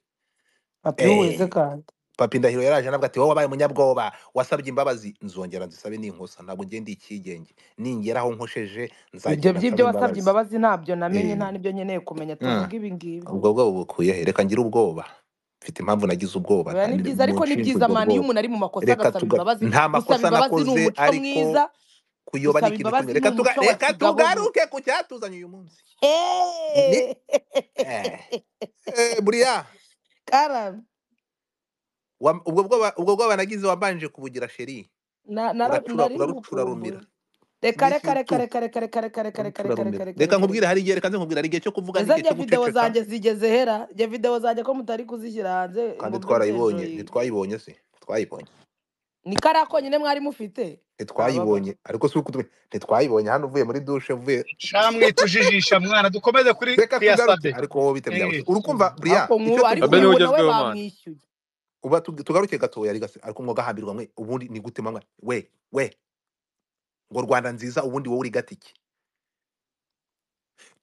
papi eh weze kandi papi ndahiro yaraje nabwo ati wowe wabaye umunyabwoba wasabye imbabazi nzongera nzisabe n'inkosa ntabwo ngiye ndi icyigenge ningera aho nkosheje ibyo nzagenda nsaba by'ibyo wasabye imbabazi imbabazi ntabyo namenye Eh, nta n'ibyo nkeneye kumenya mm. tuvuge ibi ngibi ubwo bwoba bukuye he reka ngire ubwoba mfite impamvu nagize ubwoba oya ni kandi byiza ariko ni munshinja byiza ubwo mani iyo bwoba umuntu ari mu makosa reka agasaba tuga imbabazi nta gusaba makosa imbabazi ni nakoze umuco ariko mwiza kuyoba gusaba ni ikintu kimwe imbabazi ni reka umuco tuga wa reka kigabozi tugaruke ku cyatuzanye uyu munsi ni Hey! eh, eh, buriya Karen, wa- ubwo bwoba ubwo bwoba nagize wabanje kubugira sheri na- nara- uracura nari urarucura rumira ngukumbuye reka reka mbese reka tu reka reka reka reka reka reka reka urucura reka rumira reka reka reka nkubwire reka hari igihe reka nze nkubwire hari igihe cyo kuvuga eza n'igihe rya cyo videwo guceceka zanjye zigeze hera rya videwo zanjye ko mutari kuzishyira hanze ngo kandi mbe twarayibonye mzenjoyinga ntitwayibonye se ntitwayibonye ni kariya konyine mwari mufite ababa ntitwayibonye ariko si uko tubi- ntitwayibonye hano uvuye muri dushe uvuye shamwe tujijisha mwana dukomeze kuri reka tugaruke kuyasabe ariko wowe bitabye aho se Eh, urumva buriya ariko icyo nku- ariko abe tuvuga niwe uyu nawe ugezweho mani bamwishyuye uba tug- tugaruke gato yari gase ariko mwoga hambirwa mwe ubundi ni gute manywa we we ngo rwanda nziza ubundi wowe uri gatiki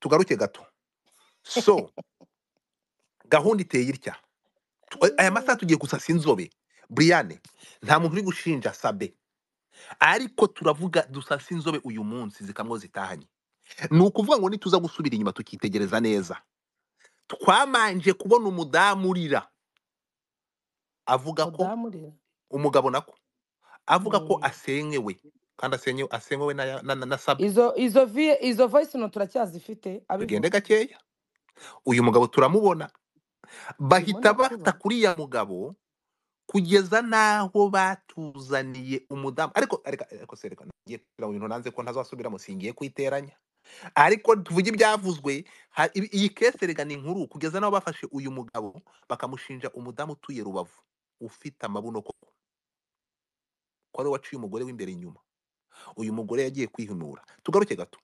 tugaruke gato so gahunda iteye itya Tw- aya masaha tugiye gusasa inzobe Brianne nta muntu uri gushinja Sabe ariko turavuga dusasa inzobe uyu munsi zikamwo zitahanye ni ukuvuga ngo nituza gusubira inyuma tukitegereza neza twamanje kubona umudamu urira avuga ko mudamu rero umugabo nako avuga ko Mm. asenyewe kandi asenyewe asenyewe na, ya- na, na, na sabe izo izo vi- izo voice no turacyazifite tugende abivuga gakeya uyu mugabo turamubona turimo bahita bata ndatubona kuri ya mugabo kugeza n'aho batuzaniye umudamu ariko ariko ariko se reka ngiye kugira ngo ibintu nanze ko ntazasubiramo singiye kwiteranya ariko tuvuge ibyavuzwe ha- ibi- iyi kese rega ni inkuru kugeza n'aho bafashe uyu mugabo bakamushinja umudamu utuye rubavu ufite amabuno koko ko ari we waciye umugore w'imbere inyuma uyu mugore yagiye kwihimura tugaruke gato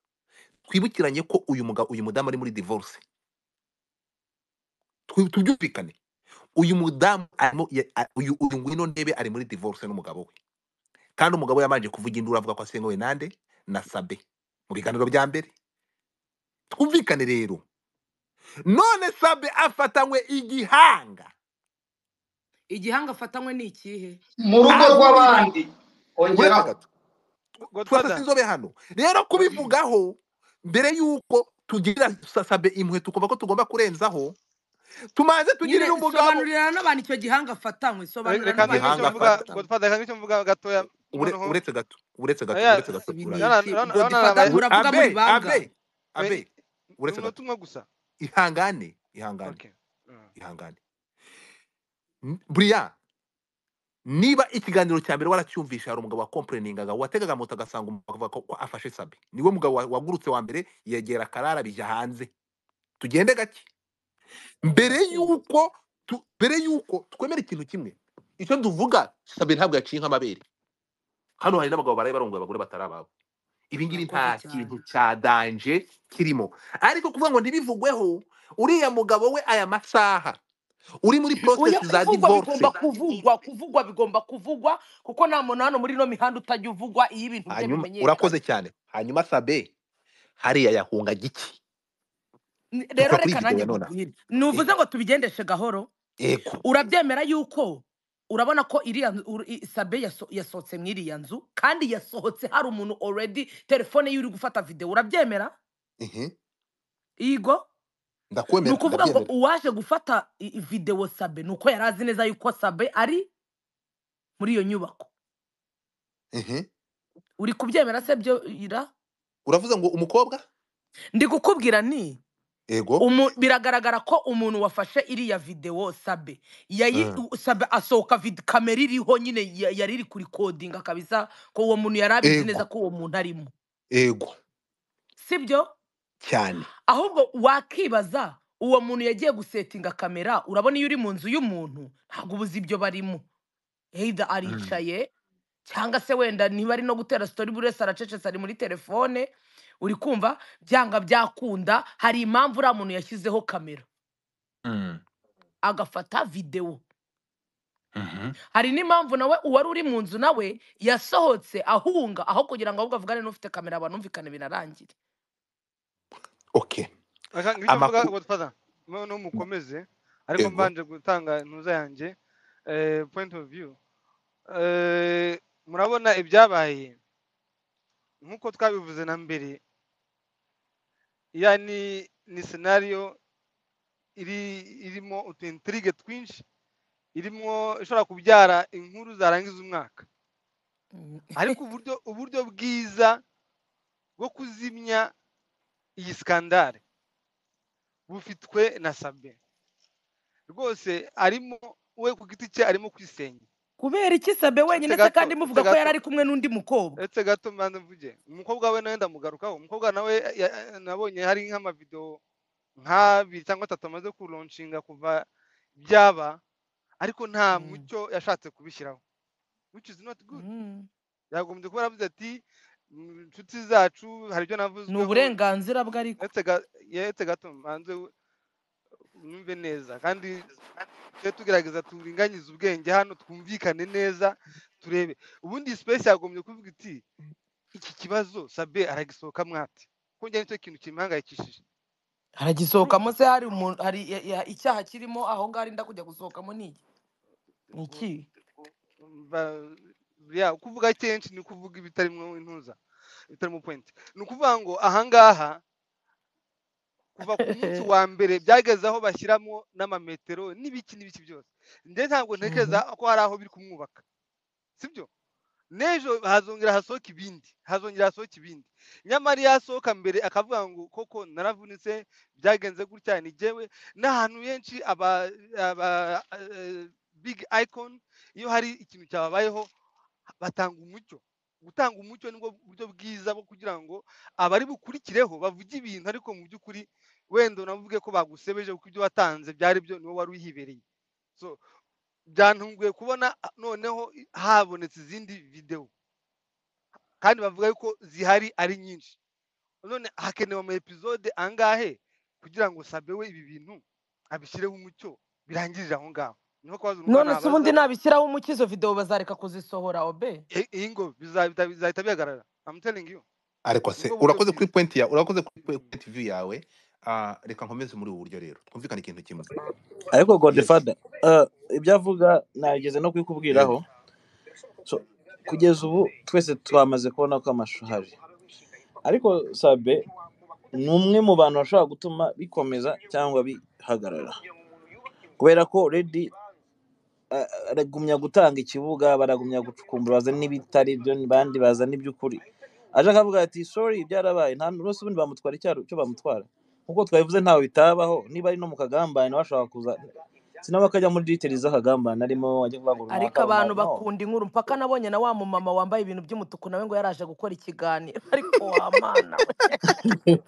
twibukiranye ko uyu mugabo uyu mudamu ari muri divorce Twi- tubyumvikane uyu mudamu arimo ya- a- uyu uyu ngwino ndebe ari muri divorce n'umugabo we kandi umugabo we yamanje kuvuga induru avuga ko asengowe nande na sabe mu biganiro bya mbere twumvikane rero none sabe afatanywe igihanga igihanga afatanywe ni ikihe mu rugo ankubita rw'abandi uretse ongeraho gato turasa godfather sinzobe hano rero kubivugaho mbere y'uko tugirira sa- sabe imwe tukumva ko tugomba kurenzaho tumanze tugirire nyine umugabo sobanurira n'abantu icyo gihanga afatanywe Re- sobanurira reka n'abantu ntagire icyo icyo igihanga afata mvuga afatanywe godfather reka ntagire icyo mvuga gatoya Ure- noneho uretse gato uretse gato oya uretse gato ibi ni urara rero iki rero rero godfather nabaye Ure- muravuga muri abe bangahe abe abe ni uretse gato umunota umwe gusa ihangane ihangane okay Mm. ihangane N- buriya niba ikiganiro cya mbere waracyumvisha hari umugabo wakomporeningaga wategaga moto agasanga umugabo avuga ko ko afashe sabe niwe mugabo wa- wagurutse wa mbere yegera karara bijya hanze tugende gake mbere y'uko tu- mbere y'uko twemera ikintu kimwe icyo tuvuga sabe ntabwo yaciye nk'amabere hano hari n'abagabo baraye barongoye abagore batari ababo ibi ngibi murakoze nta cyane kintu cya danje kirimo ariko kuvuga ngo ntibivugweho uriya mugabo we aya masaha uri muri oya process za ibivugwa divorce bigomba kuvugwa kuvugwa bigomba kuvugwa kuko nta muntu hano muri ino mihanda utajya uvugwa iyo ibintu bye hanyuma bimenyekana urakoze cyane hanyuma sabe hariya yahunga giki N- rero tuvuga kuri iyi reka video nanjye ya nonaha nkubwire nuvuze ngo tubigendeshe gahoro yego urabyemera yuko urabona ko iriya nzu- uru- i- sabe yaso- yasohotse muri iriya nzu kandi yasohotse hari umuntu already telefone ye uri gufata videwo urabyemera Ehe, yigo ni ndakwemera ukuvuga ngo ndabyemera uwaje gufata i- i- videwo sabe ni uko yari azi neza yuko sabe ari muri iyo nyubako Ehe, uri kubyemera se byo ira uravuze ngo umukobwa ndi kukubwira ni yego umu, biragaragara ko umuntu wafashe iriya videwo sabe yayi Mm. u- sabe asohoka vid- kamera iriho nyine ya- yari iri kurikodinga kabisa ko uwo muntu yari abizi neza yego ko uwo muntu arimo yego sibyo cyane ahubwo wakibaza uwo muntu yagiye gusetinga kamera urabona iyo uri mu nzu y'umuntu ntabwo ubuze ibyo barimo either Mm. aricaye cyangwa se wenda niba ari no gutera sitori buri wese aracecetse ari muri telefone uri kumva byanga byakunda hari impamvu uriya muntu yashyizeho kamera Mm. agafata videwo Mhm. hari n'impamvu nawe uwari uri mu nzu nawe yasohotse ahunga aho kugira ngo ahubwo avugane n'ufite kamera banumvikane binarangire okay reka ntagire icyo mvuga amakuru godfather noneho mukomeze ariko yego mbanje gutanga intuza yanjye eh, point of view Eh, murabona ibyabaye nk'uko twabivuze na mbere ya ni ni senariyo iri irimo utu intrigue twinshi irimo ishobora kubyara inkuru zarangiza umwaka Mm. ariko uburyo uburyo bwiza bwo kuzimya iyi skandale bufitwe na sabe rwose arimo we ku giti cye arimo kwisenya kubera iki sabe uretse wenyine se gato kandi uretse muvuga ko gato yari ari kumwe n'undi mukobwa uretse gato mbanza mvuge umukobwa we nawe ndamugarukaho umukobwa nawe ya- nabonye hari nk'amavidewo nk'abiri cyangwa atatu amaze kuronshinga kuva byaba ariko nta Mm. mucyo yashatse kubishyiraho which is not good Mm. yagombye kuba yaravuze ati "Mm, inshuti zacu hari ibyo ni navuzweho uburenganzira bwe ariko uretse ga- uretse gato mbanze unyumve neza kandi tujye tugerageza turinganize ubwenge hano twumvikane neza turebe ubundi space yagombye kuvuga iti iki kibazo sabe aragisohoka mwate kuko njye nicyo kintu kimpangayikishije haragisohokamo se hari umuntu hari ya- ya- icyaha kirimo aho ngaho arinda kujya gusohokamo ni iki ni iki Ba- ya kuvuga kenshi ni kuvuga ibitarimo intuza ibitarimo point ni ukuvuga ngo ahangaha kuva ku munsi wa mbere byageze aho bashyiramo n'amametero n'ibiki n'ibiki byose njye ntabwo ntekereza Mhm. ko hari aho biri kumwubaka sibyo n'ejo hazongera hasohoka ibindi hazongera hasohoka ibindi nyamara iyo hasohoka mbere akavuga ngo koko naravunitse byagenze gutya ni jyewe n'ahantu henshi aba aba eh, big icon iyo hari ikintu cyababayeho batanga umucyo gutanga umucyo nibwo buryo bwiza bwo kugira ngo abari bukurikireho bavuge ibintu ariko mu by'ukuri wenda unavuge ko bagusebeje kuko ibyo watanze byari byo niwe wari uhibereye so byantunguye kubona ah, noneho i- habonetse izindi videwo kandi bavuga yuko zihari ari nyinshi none hakenewe ama episode angahe kugira ngo sabe we ibi bintu abishyireho umucyo birangirire aho ngaho niho kubaza umwana none se abaza ubundi nabishyiraho umucyo izo videwo bazareka kuzishora obe Eh, iyi ngo bizahita bizahita bihagarara i'm telling you ariko se nibwo buryo urakoze kuri bwiza point ya urakoze kuri point Mm. view yawe Ah, reka nkomeze muri ubu buryo rero twumvikane ikintu kimwe ariko yes godefada eh, ibyo avuga nageze no kubikubwiraho yes So, kugeza ubu twese twamaze kubona ko amashusho ahari ariko sabe ni umwe mu bantu bashobora gutuma bikomeza cyangwa bihagarara kubera ko redi aragumya gutanga ikibuga baragumya gucukumbura bazana n'ibitari byo bandi bazana iby'ukuri aje akavuga ati sorry byarabaye nta n'umunsi ubundi bamutwara icyaro cyo bamutwara nk'uko twabivuze ntawe bitabaho niba ari no mu kagambane bashobora kuza sinawe akajya muri diteri z'akagambane arimo ajya kuvuga runaka ariko abantu runaka no bakunda inkuru mpaka nabonye na wa mumama wambaye ibintu by'umutuku nawe ngo yaraje gukora ikiganiro ariko wamana we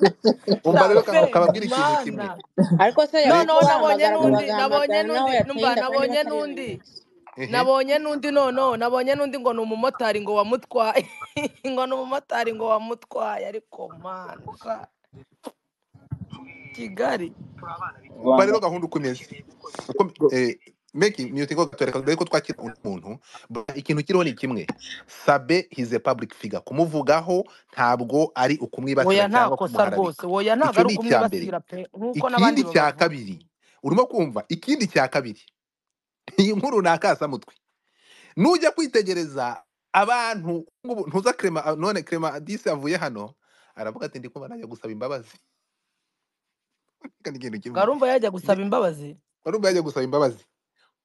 umva rero ka- sabe kababwira ikintu kimwe mana ariko se Re- yavuga noneho nabonye bahamagara n'undi nabonye bagahamagarana n'undi naho numva yatinda kandi nabonye n'undi bakarengana ehe nabonye n'undi noneho nabonye n'undi ngo ni umumotari ngo wamutwaye ngo ni umumotari ngo wamutwaye ariko mana sa- kigali umva rwanda rero gahunda uko imeze uko eh, meki mute ngo gatoreka mbere ko twakira undi muntu But ikintu kiriho ni kimwe sabe he's a public figure kumuvugaho ntabwo ari woya ukumwibasira nta cyangwa kosa rwose kumuharabika woya ntabwo ari icyo ni icya mbere ukumwibasira pe nk'uko n'abandi ikindi cya babavuga kabiri urimo kumva ikindi cya kabiri iyi nkuru ni akasamutwe nujya kwitegereza abantu nk'ubu ntuza krema ah, none krema disi avuye hano aravuga ati ndikumva najya gusaba imbabazi Reka ni ikintu kimwe ngarumva yajya Nge- gusaba imbabazi warumva yajya gusaba imbabazi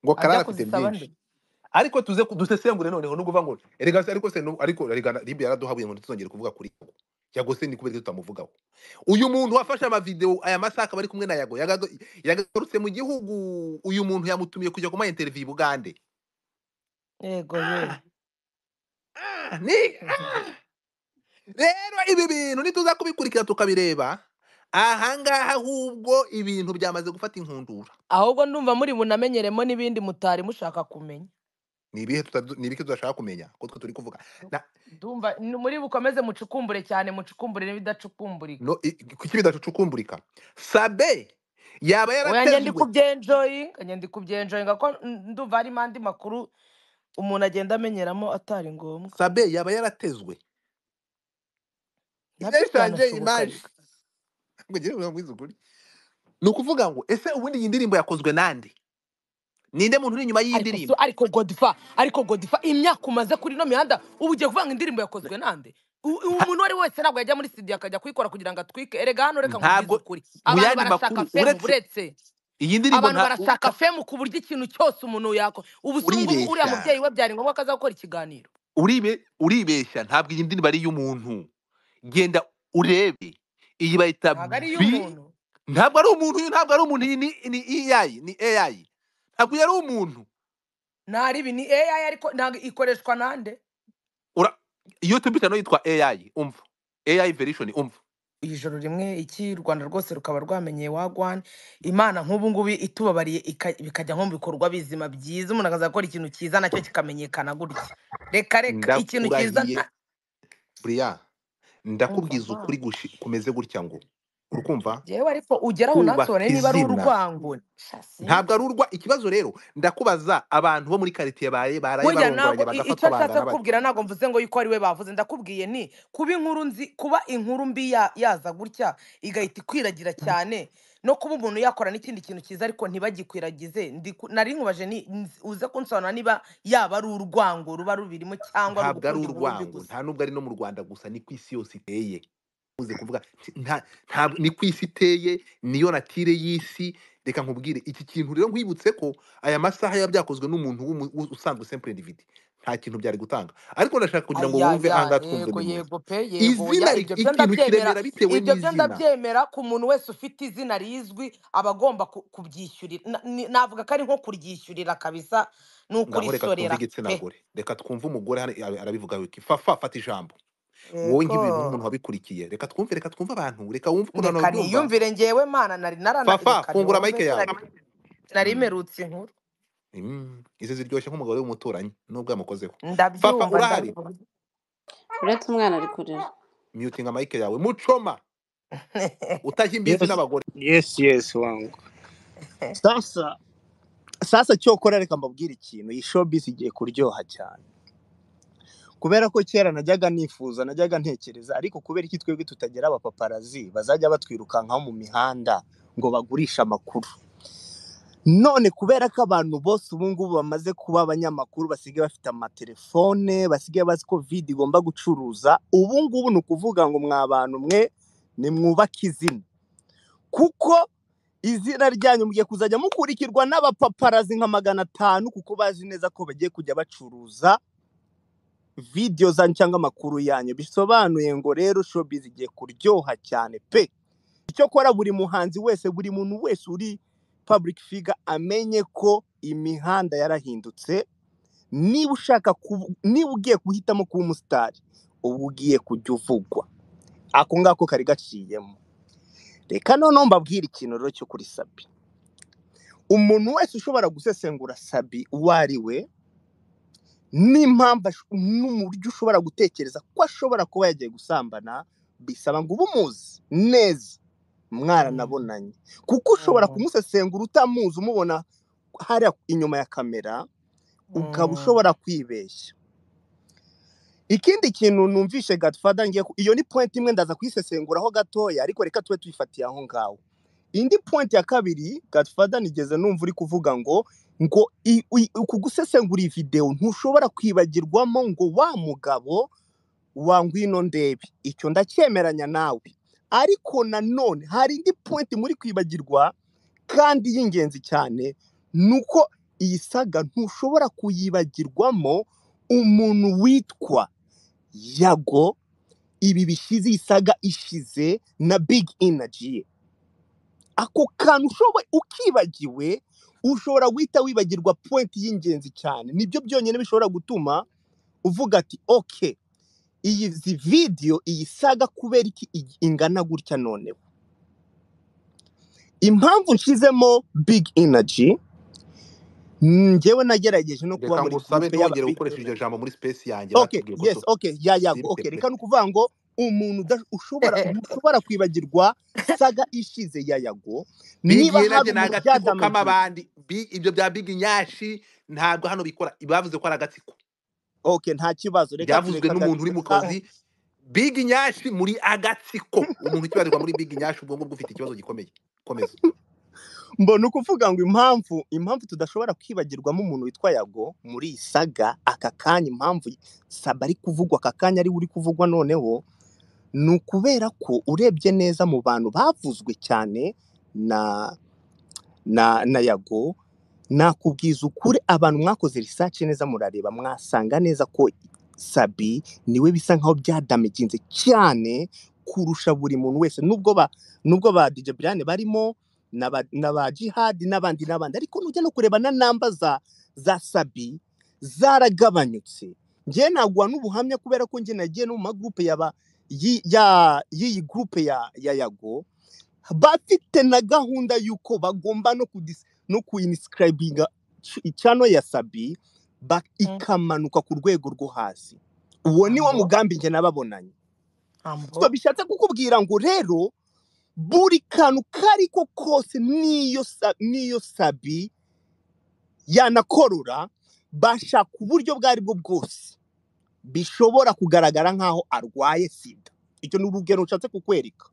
ngo ajya karara afite kuzisaba nde byinshi ariko tuze ku- dusesengure noneho ni ukuvuga ngo erega se ariko se nu- ariko erega na- libe yaraduhabuye ngo ntituzongere kuvuga kuri yago yago se ni kubera tutamuvugaho uyu muntu wafashe amavideo aya masaka bari kumwe na yago yagaga- yagagarutse mu gihugu uyu muntu yamutumiye kujya kuma interview i bugande yego ah, ye ah, ni rero ibi bintu nituza kubikurikira tukabireba ahangaha ahubwo ibintu byamaze gufata inkundura ahubwo ndumva muri bunamenyeremo n'ibindi mutari mushaka kumenya ni ibihe tuta- ni ibiki tudashaka kumenya ko twe turi kuvuga na ndumva ni- muri bukomeze mucukumbure cyane mucukumbure n'ibidacukumburika no i- kuki bidacukumburika sabe yaba oya njye yaratezwe ndi kubyenjoyinga njye ndi kubyenjoyinga ko n- ndumva harimo andi makuru umuntu agenda amenyeramo atari ngombwa sabe yaba yaratezwe nabyo ibyashangiye byanashoboka image ariko ngo ngire mwiza ukuri ni ukuvuga ngo ese ubundi iyi ndirimbo yakozwe nande ninde muntu uri inyuma y'iyi ariko so ndirimbo ariko godiva ariko godiva imyaka umaze kuri ino mihanda ubu ugiye kuvanga indirimbo yakozwe nande U- uwo muntu uwo ari we wese ntabwo yajya muri studio akajya kuyikora kugira ngo atwike erega hano reka nkubwize ntabwo ukuri mu abantu yandi barashaka makuru femu uretse buretse iyi ndirimbo abantu nta u- barashaka ka- femu ku buryo ikintu cyose umuntu yakora ubu se ubu ngubu uriya uribeshya mubyeyi we byari ngombwa ko aza gukora ikiganiro uribe uribeshya ntabwo iyi ndirimbo ari iy'umuntu genda urebe iyi bayita ntabwo ari bi iy'umuntu ntabwo ari umuntu uyu ntabwo ari umuntu iyi ni ni AI ni AI ntabwo yari umuntu ntari ibi ni AI ariko ntabwo ikoreshwa nande ura iyo tubita no yitwa AI umva AI version umva ijoro rimwe iki u rwanda rwose rukaba rwamenyeye wagwani imana nk'ubu ngubu itubabariye ika- bikajya nko mu bikorwa bizima byiza umuntu akaza gukora ikintu cyiza nacyo kikamenyekana gutya reka reka ikintu cyiza ndakurahiye nta Brian umva ndakubwiza ukuri mana gushi kumeze gutya ngo urukumva yewe ariko ugeraho kubaka unansobanurire niba ari izina urwango sha ntabwo ari sinzi urwa ikibazo rero ndakubaza abantu bo muri karitsiye baye baraye burya ntabwo barongoranye i- bagafatwa icyo nshaka bangana bate kukubwira ntabwo mvuze ngo yuko ari we bavuze ndakubwiye ni kuba inkuru nzi kuba inkuru mbi ya- yaza gutya igahita ikwiragira cyane no kuba umuntu yakorana n'ikindi kintu cyiza ariko ntibagikwiragize Ndi ku- nari nkubaje ni nzi- uze kunsobanura niba yaba ari urwango ruba rubirimo cyangwa ari ntabwo ari ugukunda inkuru mbi urwango gusa nta nubwo ari no mu Rwanda gusa ni ku isi yose iteye uze kuvuga nti- nta ntabwo ni ku isi iteye niyo natire y'isi reka nkubwire iki kintu rero nkwibutse ko aya masaha biba byakozwe n'umuntu w'umu- usanzwe simple individu nta kintu byari gutanga ariko ndashaka kugira ngo wumve aha ayaya ngaha twumve yego buri muntu yego pe yego izina oya ri- ibyo byo ikintu ndabyemera kiremera bitewe ibyo byo n'izina ndabyemera ku muntu wese ufite izina rizwi aba agomba ku- kubyishyurira Na- ni- navuga ko ari nko kuryishyurira kabisa ni ngaho reka twumve ukurisorera igitsina pe gore reka twumve umugore hano ara- arabivuga wiki fafa fata ijambo wowe yego nk'ibintu n'umuntu wabikurikiye reka twumve reka twumve abantu reka wumve ukuntu abantu reka babyumva niyumvire ngewe mana nari narana fafa reka fungura niwumve mayike yawe nari nari Mm. merutse inkuru Mm. izi ziryoshye nk'umugore w'umuturanyi nubwo yamukozeho fafa ndabyumva urahari ndabyumva uretse umwana ari kurira myutinga mayike yawe mucoma utashya imbizi Yes, n'abagore yes yes wangu sasa sasa cyokora reka mbabwire ikintu iyi showbiz igiye kuryoha cyane kubera ko kera najyaga nifuza najyaga ntekereza ariko kubera iki twebwe tutagira abapaparazi bazajya batwirukankaho mu mihanda ngo bagurishe amakuru none kubera ko abantu bose ubu ngubu bamaze kuba abanyamakuru basigaye bafite amatelefone basigaye bazi ko vidi igomba gucuruza ubu ngubu ni ukuvuga ngo mwa bantu mwe nimwubake izina kuko izina ryanyu mugiye kuzajya mukurikirwa n'abapaparazi nka magana atanu kuko bazi neza ko bagiye kujya bacuruza video zanyu cyangwa amakuru yanyu bisobanuye ngo rero showbiz igiye kuryoha cyane pe icyakora buri muhanzi wese buri muntu wese uri public figure amenye ko imihanda yarahindutse niba ushaka kubu- niba ugiye guhitamo kuba umusitari uba ugiye kujya uvugwa ako ngako kari gaciyemo reka noneho mbabwire ikintu rero cyo kuri sabi umuntu wese ushobora gusesengura sabi uwo ari we n'impamvu ash- n'uburyo ushobora gutekereza ko ashobora kuba yagiye gusambana bisaba ngo ube umuzi neza mwaranabonanye kuko ushobora kumusesengura utamuzi umubona hariya inyuma ya kamera ukaba ushobora kwibeshya ikindi kintu numvishe Godfather ngiye ku- iyo ni point imwe ndaza kuyisesenguraho gatoya ariko reka tube tuyifatiye aho ngaho indi point ya kabiri Godfather nigeze numva uri kuvuga ngo ngo i- i- uku gusesengura iyi videwo ntushobora kwibagirwamo ngo wa mugabo wa ngwino ndebe icyo ndacyemeranya nawe ariko nanone hari indi point muri kwibagirwa kandi y'ingenzi cyane ni uko iyi saga ntushobora kuyibagirwamo umuntu witwa yago ibi bishize iyi saga ishize na big energy ye ako kantu ushoboye ukibagiwe ushobora guhita wibagirwa point y'ingenzi cyane nibyo byonyine bishobora gutuma uvuga ati okay iyi zi video iyi saga kubera iki igi- ingana gutya noneho impamvu nshizemo big energy njyewe nagerageje no kuba reka muri ngusabe gurupe y'aba ntongere big gukoresha iryo energy jambo muri space yanjye okay batubwiye ko yes so okay ya yago okay simple reka ni ukuvuga ngo umuntu uda- ushobora ntushobora kwibagirwa saga ishize ya yago big niba energy hari ni umuntu agatsiko byadamagiye k'amabandi Big- ibyo bya big nyashi ntabwo hano bikora bavuze ko ari agatsiko okay nta kibazo reka byavuzwe tureka n'umuntu uri mu reka kazi big nyashi muri agatsiko umuntu ukibarirwa muri big nyashi ubwonko bwe bufite ikibazo gikomeye komeza mbona ukuvuga ngo impamvu impamvu tudashobora kwibagirwamo umuntu witwa yago muri iyi saga aka kanya impamvu saba ari kuvugwa aka kanya ari we uri kuvugwa noneho ni ukubera ko urebye neza mu bantu bavuzwe cyane na na na yago nakubwiza ukuri abantu mwakoze research neza murareba mwasanga neza ko sabi niwe bisa nkaho byadamaginze cyane kurusha buri muntu wese nubwo ba nubwo ba DJ Brian barimo na ba, na ba Jihad n'abandi n'abandi ariko nujya no kureba na namba za za sabi zaragabanyutse njyewe naguha n'ubuhamya kubera ko njye nagiye no mu magrupe yaba yi- ya- y'iyi groupe ya ya yago bafite na gahunda y'uko bagomba no kudis no kuinscribinga ch- channel ya Sabi ba, ikamanuka ku rwego rwo hasi uwo ni wo ambo mugambi njye nababonanye ambo so bishatse kukubwira ngo rero buri kantu kariko kose niyo sa- niyo Sabi yanakorora bashaka uburyo bwo aribwo bwose bishobora kugaragara nk'aho arwaye sida icyo ni urugero nshatse kukwereka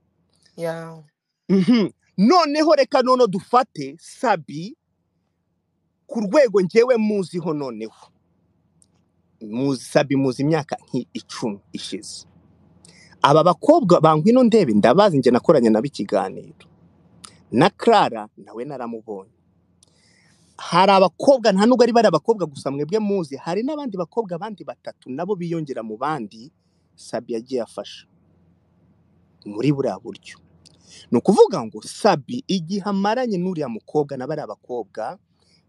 ya Mhm. noneho reka nono dufate sabi ku rwego ngewe muziho noneho muzi sabi muzi imyaka nk'icumi ishize aba bakobwa bangwino ndebe ndabazi njye nakoranye nabo ikiganiro na clara nawe naramubonye hari abakobwa nta nubwo ari bari abakobwa gusa mwebwe muzi hari n'abandi bakobwa abandi batatu nabo biyongera mu bandi sabi yagiye afasha muri buriya buryo ni ukuvuga ngo sabi igihe amaranye n'uriya mukobwa na bariya bakobwa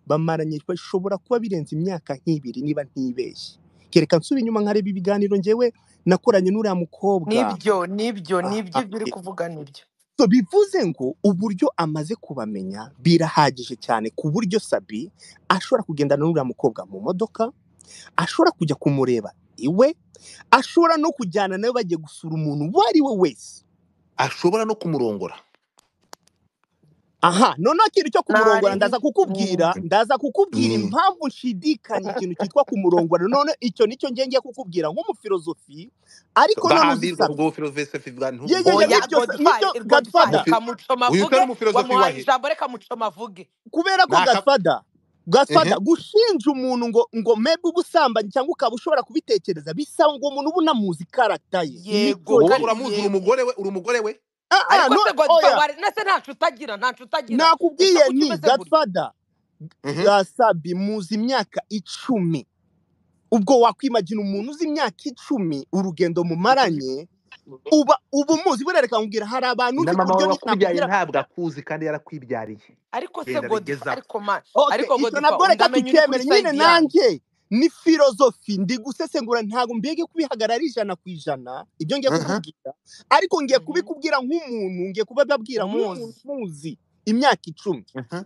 bamaranye bashobora kuba birenze imyaka nk'ibiri niba ntibeshye kereka nsubira inyuma nkareba ibiganiro ngewe nakoranye n'uriya mukobwa nibyo nibyo nibyo aha ibyo uri kuvuga nibyo So, bivuze ngo uburyo amaze kubamenya birahagije cyane ku buryo sabi ashobora kugendana n'uriya mukobwa mu modoka ashobora kujya kumureba iwe ashobora no kujyana nawe bagiye gusura umuntu uwo ari we wese ashobora no kumurongora aha noneho ikintu cyo ntari kumurongora ndaza kukubwira Mm. ndaza kukubwira Mm. impamvu nshidikanya ikintu cyitwa kumurongora none icyo nicyo ngiye ngiye kukubwira nk'umufilozofi ariko none uzi bahambirwe sabi ubwo filozofe bwa ye ye ye ntubwira muri oya iryo sa- niryo godfather godfather godfather umufi kamucoma uyu avuge utari umufilozofi wamuhaye wahe ijambo reka mucoma avuge kubera ko ntaka gasfada gasfada ehe gushinja umuntu ngo ngo mebe ubusambanyi cyangwa ukaba ushobora kubitekereza bisaba ngo umuntu uba unamuzi karata ye yego nicyo wowe kandi gihe uramuzi uri yego umugore we uri umugore we ah ah ariko no se oya godfather nase ntacu utagira ntacu utagira ese nakubwiye kuki ni umeze gutya godfada ehe gasabi muzi imyaka icumi ubwo wakwimagina umuntu uzi imyaka icumi urugendo mumaranye uba uba umuzi burere nkubwira hari abantu na uzi ku mama buryo wawe ni- wakubyaye nakubwira ntabwo akuzi kandi yarakwibyariye ariko se genda godfa bigezaho ariko ma okay ariko icyo nabwo godfa reka ndamenya uri kuri tukemere nyine sayidiyani nanjye ni filozofi ndi gusesengura ntabwo mbega kubihagarara ijana ku ijana ibyo ngiye aha kukubwira ariko ngiye kubikubwira nk'umuntu ngiye kubibabwira nk'umuntu umuzi muzi imyaka icumi aha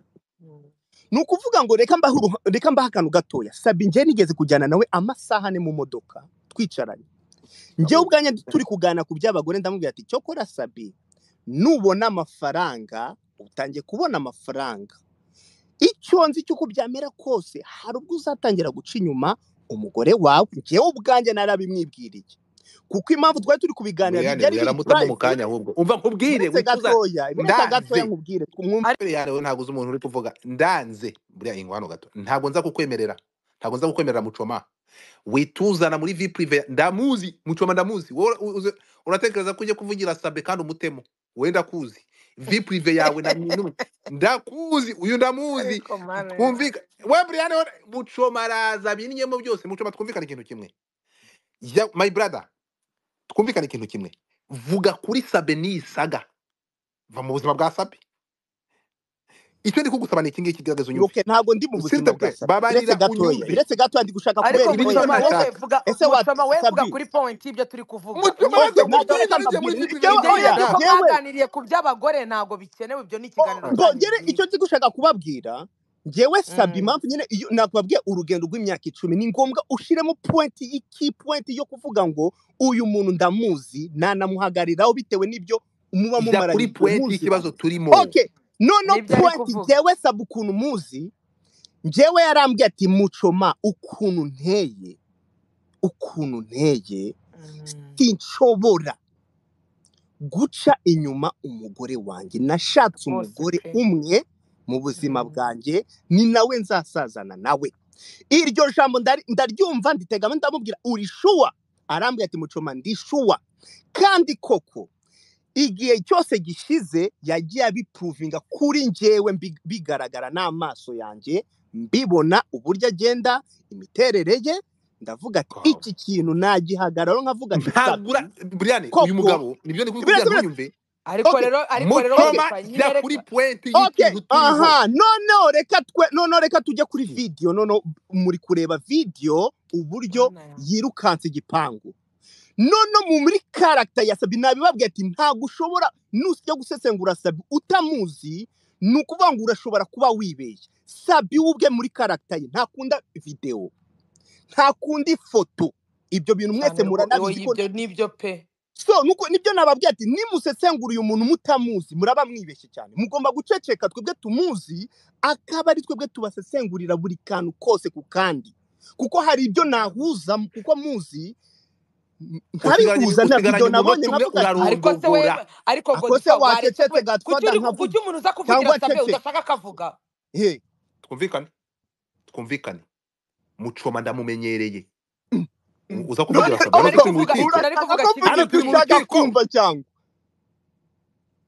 ni ukuvuga ngo reka mbahe uruha- reka mbahe akantu gatoya sabi njye nigeze kujyana nawe amasaha ane mu modoka twicaranye njyewe ubwanjye turi kuganira ku by'abagore ndamubwira ati cyo kora sabi nubona amafaranga utangiye kubona amafaranga icyo nzi cy'uko byamera kose hari ubwo uzatangira guca inyuma umugore wawe njyewe ubwanjye narabimwibwiriye kuko impamvu twari turi kubiganira buriyani byari biri yaramutamo mu purayive kanya ahubwo umva nkubwire munsi wituza gatoya munsi gatoya ndanze nkubwire twumve Ari- imbere yawe ntabwo uzi umuntu uri kuvuga ndanze buriya ingwano gato ntabwo nza kukwemerera ntabwo nza kukwemerera mucoma wituzana muri vi prive ndamuzi mucoma ndamuzi wowe u- uze- uratekereza ko ujye kuvugira sabe kandi umutemo wenda kuzi vi prive yawe na minum ndakuzi uyu ndamuzi ariko mare twumvika we buriya rero mucoma araza binyemo byose mucoma twumvikane ikintu kimwe ya my brother twumvikane ikintu kimwe vuga kuri sabe nisaga va mu buzima bwa sabe icyo ndi kugusaba ni iki ngiki garagaza unyumve ibuke ntabwo ndi mu buzima bwa siritepe sabi biretse babarira gatoya unyumve biretse gatoya ndi gushaka ariko kubera ibi nicyo mucoma wowe ntashaka ikoya wowe vuga ese wa mucoma we vuga sabi kuri point y'ibyo turi kuvuga mucoma nyibuke oke araza nabyo mucoma reka kubwira ngiye muri vi prive mbabwire njyewe ibyo bibazo ko mwaganiriye ndamuzi ndanze oya njyewe ku by'abagore ntabwo bikenewe ibyo ni ikiganiro Ah, cyanyu mbongere icyo bwite ndi gushaka kubabwira njyewe sabi Mm. impamvu nyine iyo nakubabwiye urugendo rw'imyaka icumi ni ngombwa ushyiremo pointi iki pointi yo kuvuga ngo uyu muntu ndamuzi nanamuhagariraho bitewe n'ibyo muba ija kuri mumaranye igihe puwenti y'ikibazo muziranye turimo oke noneho nibyo ari pointi kuvuga njyewe sabi ukuntu muzi njyewe yarambwiye ati mucoma ukuntu nteye ukuntu nteye Mm. sinshobora guca inyuma umugore wanjye nashatse rwose umugore pe umwe mu buzima Mm. bwanjye ni nawe nzasazana nawe iryo jambo ndari- ndaryumva nditegamo ndamubwira uri shuwa arambwira ati mucoma ndi shuwa kandi koko igihe cyose gishize yagiye abipuruvinga kuri njyewe mbi- bigaragara n'amaso yanjye mbibona uburyo agenda imiterere ye ndavuga ati God. iki kintu nagihagararo nkavuga ati ntabwo sabi ura buriyani uyu koko mugabo nibyo ndi kubikubwira birasa birasa ntuyumve ariko oke rero ariko rero oke mucoma godfa jya nyine kuri reka puwenti oke y'ikintu turiho aha noneho reka twe noneho reka tujye kuri Hmm. vidiyo noneho muri kureba vidiyo uburyo mana yanjye yirukanse igipangu nono muri karagita ya sabi nabibabwiye ati ntabwo ushobora nusya gusesengura sabi utamuzi ni ukuvuga ngo urashobora kuba wibeshye sabi we ubwe muri karagita ye ntakunda videwo ntakunda ifoto ibyo bintu mwese cyane rwo- oya, muranabizi ko ibyo nibyo pe so nuko nibyo nababwiye ati nimusesengura uyu muntu mutamuzi muraba mwibeshye cyane mugomba guceceka twebwe tumuzi akaba ari twebwe tubasesengurira buri kantu kose ku kandi kuko hari ibyo nahuza kuko muzi m- usigaranye ntabihuza na usigaranye videwo nabonye umunota umwe ariko nkavuga ati se we urarondogora ariko ako se godfa waretse wacecetse pe kuki gatfada uri nkavuga kuki umuntu uza kuvugira cyangwa sabe aceceka udashaka akavuga he twumvikane twumvikane mucoma ndamumenyereye U- uza none kuvugira none sabe nari yarari mu koko kuvuga rukiko nari kuvuga urashaka ko kimwe yari turi mvuga ibyo mu ushaka rukiko kumva cyangwa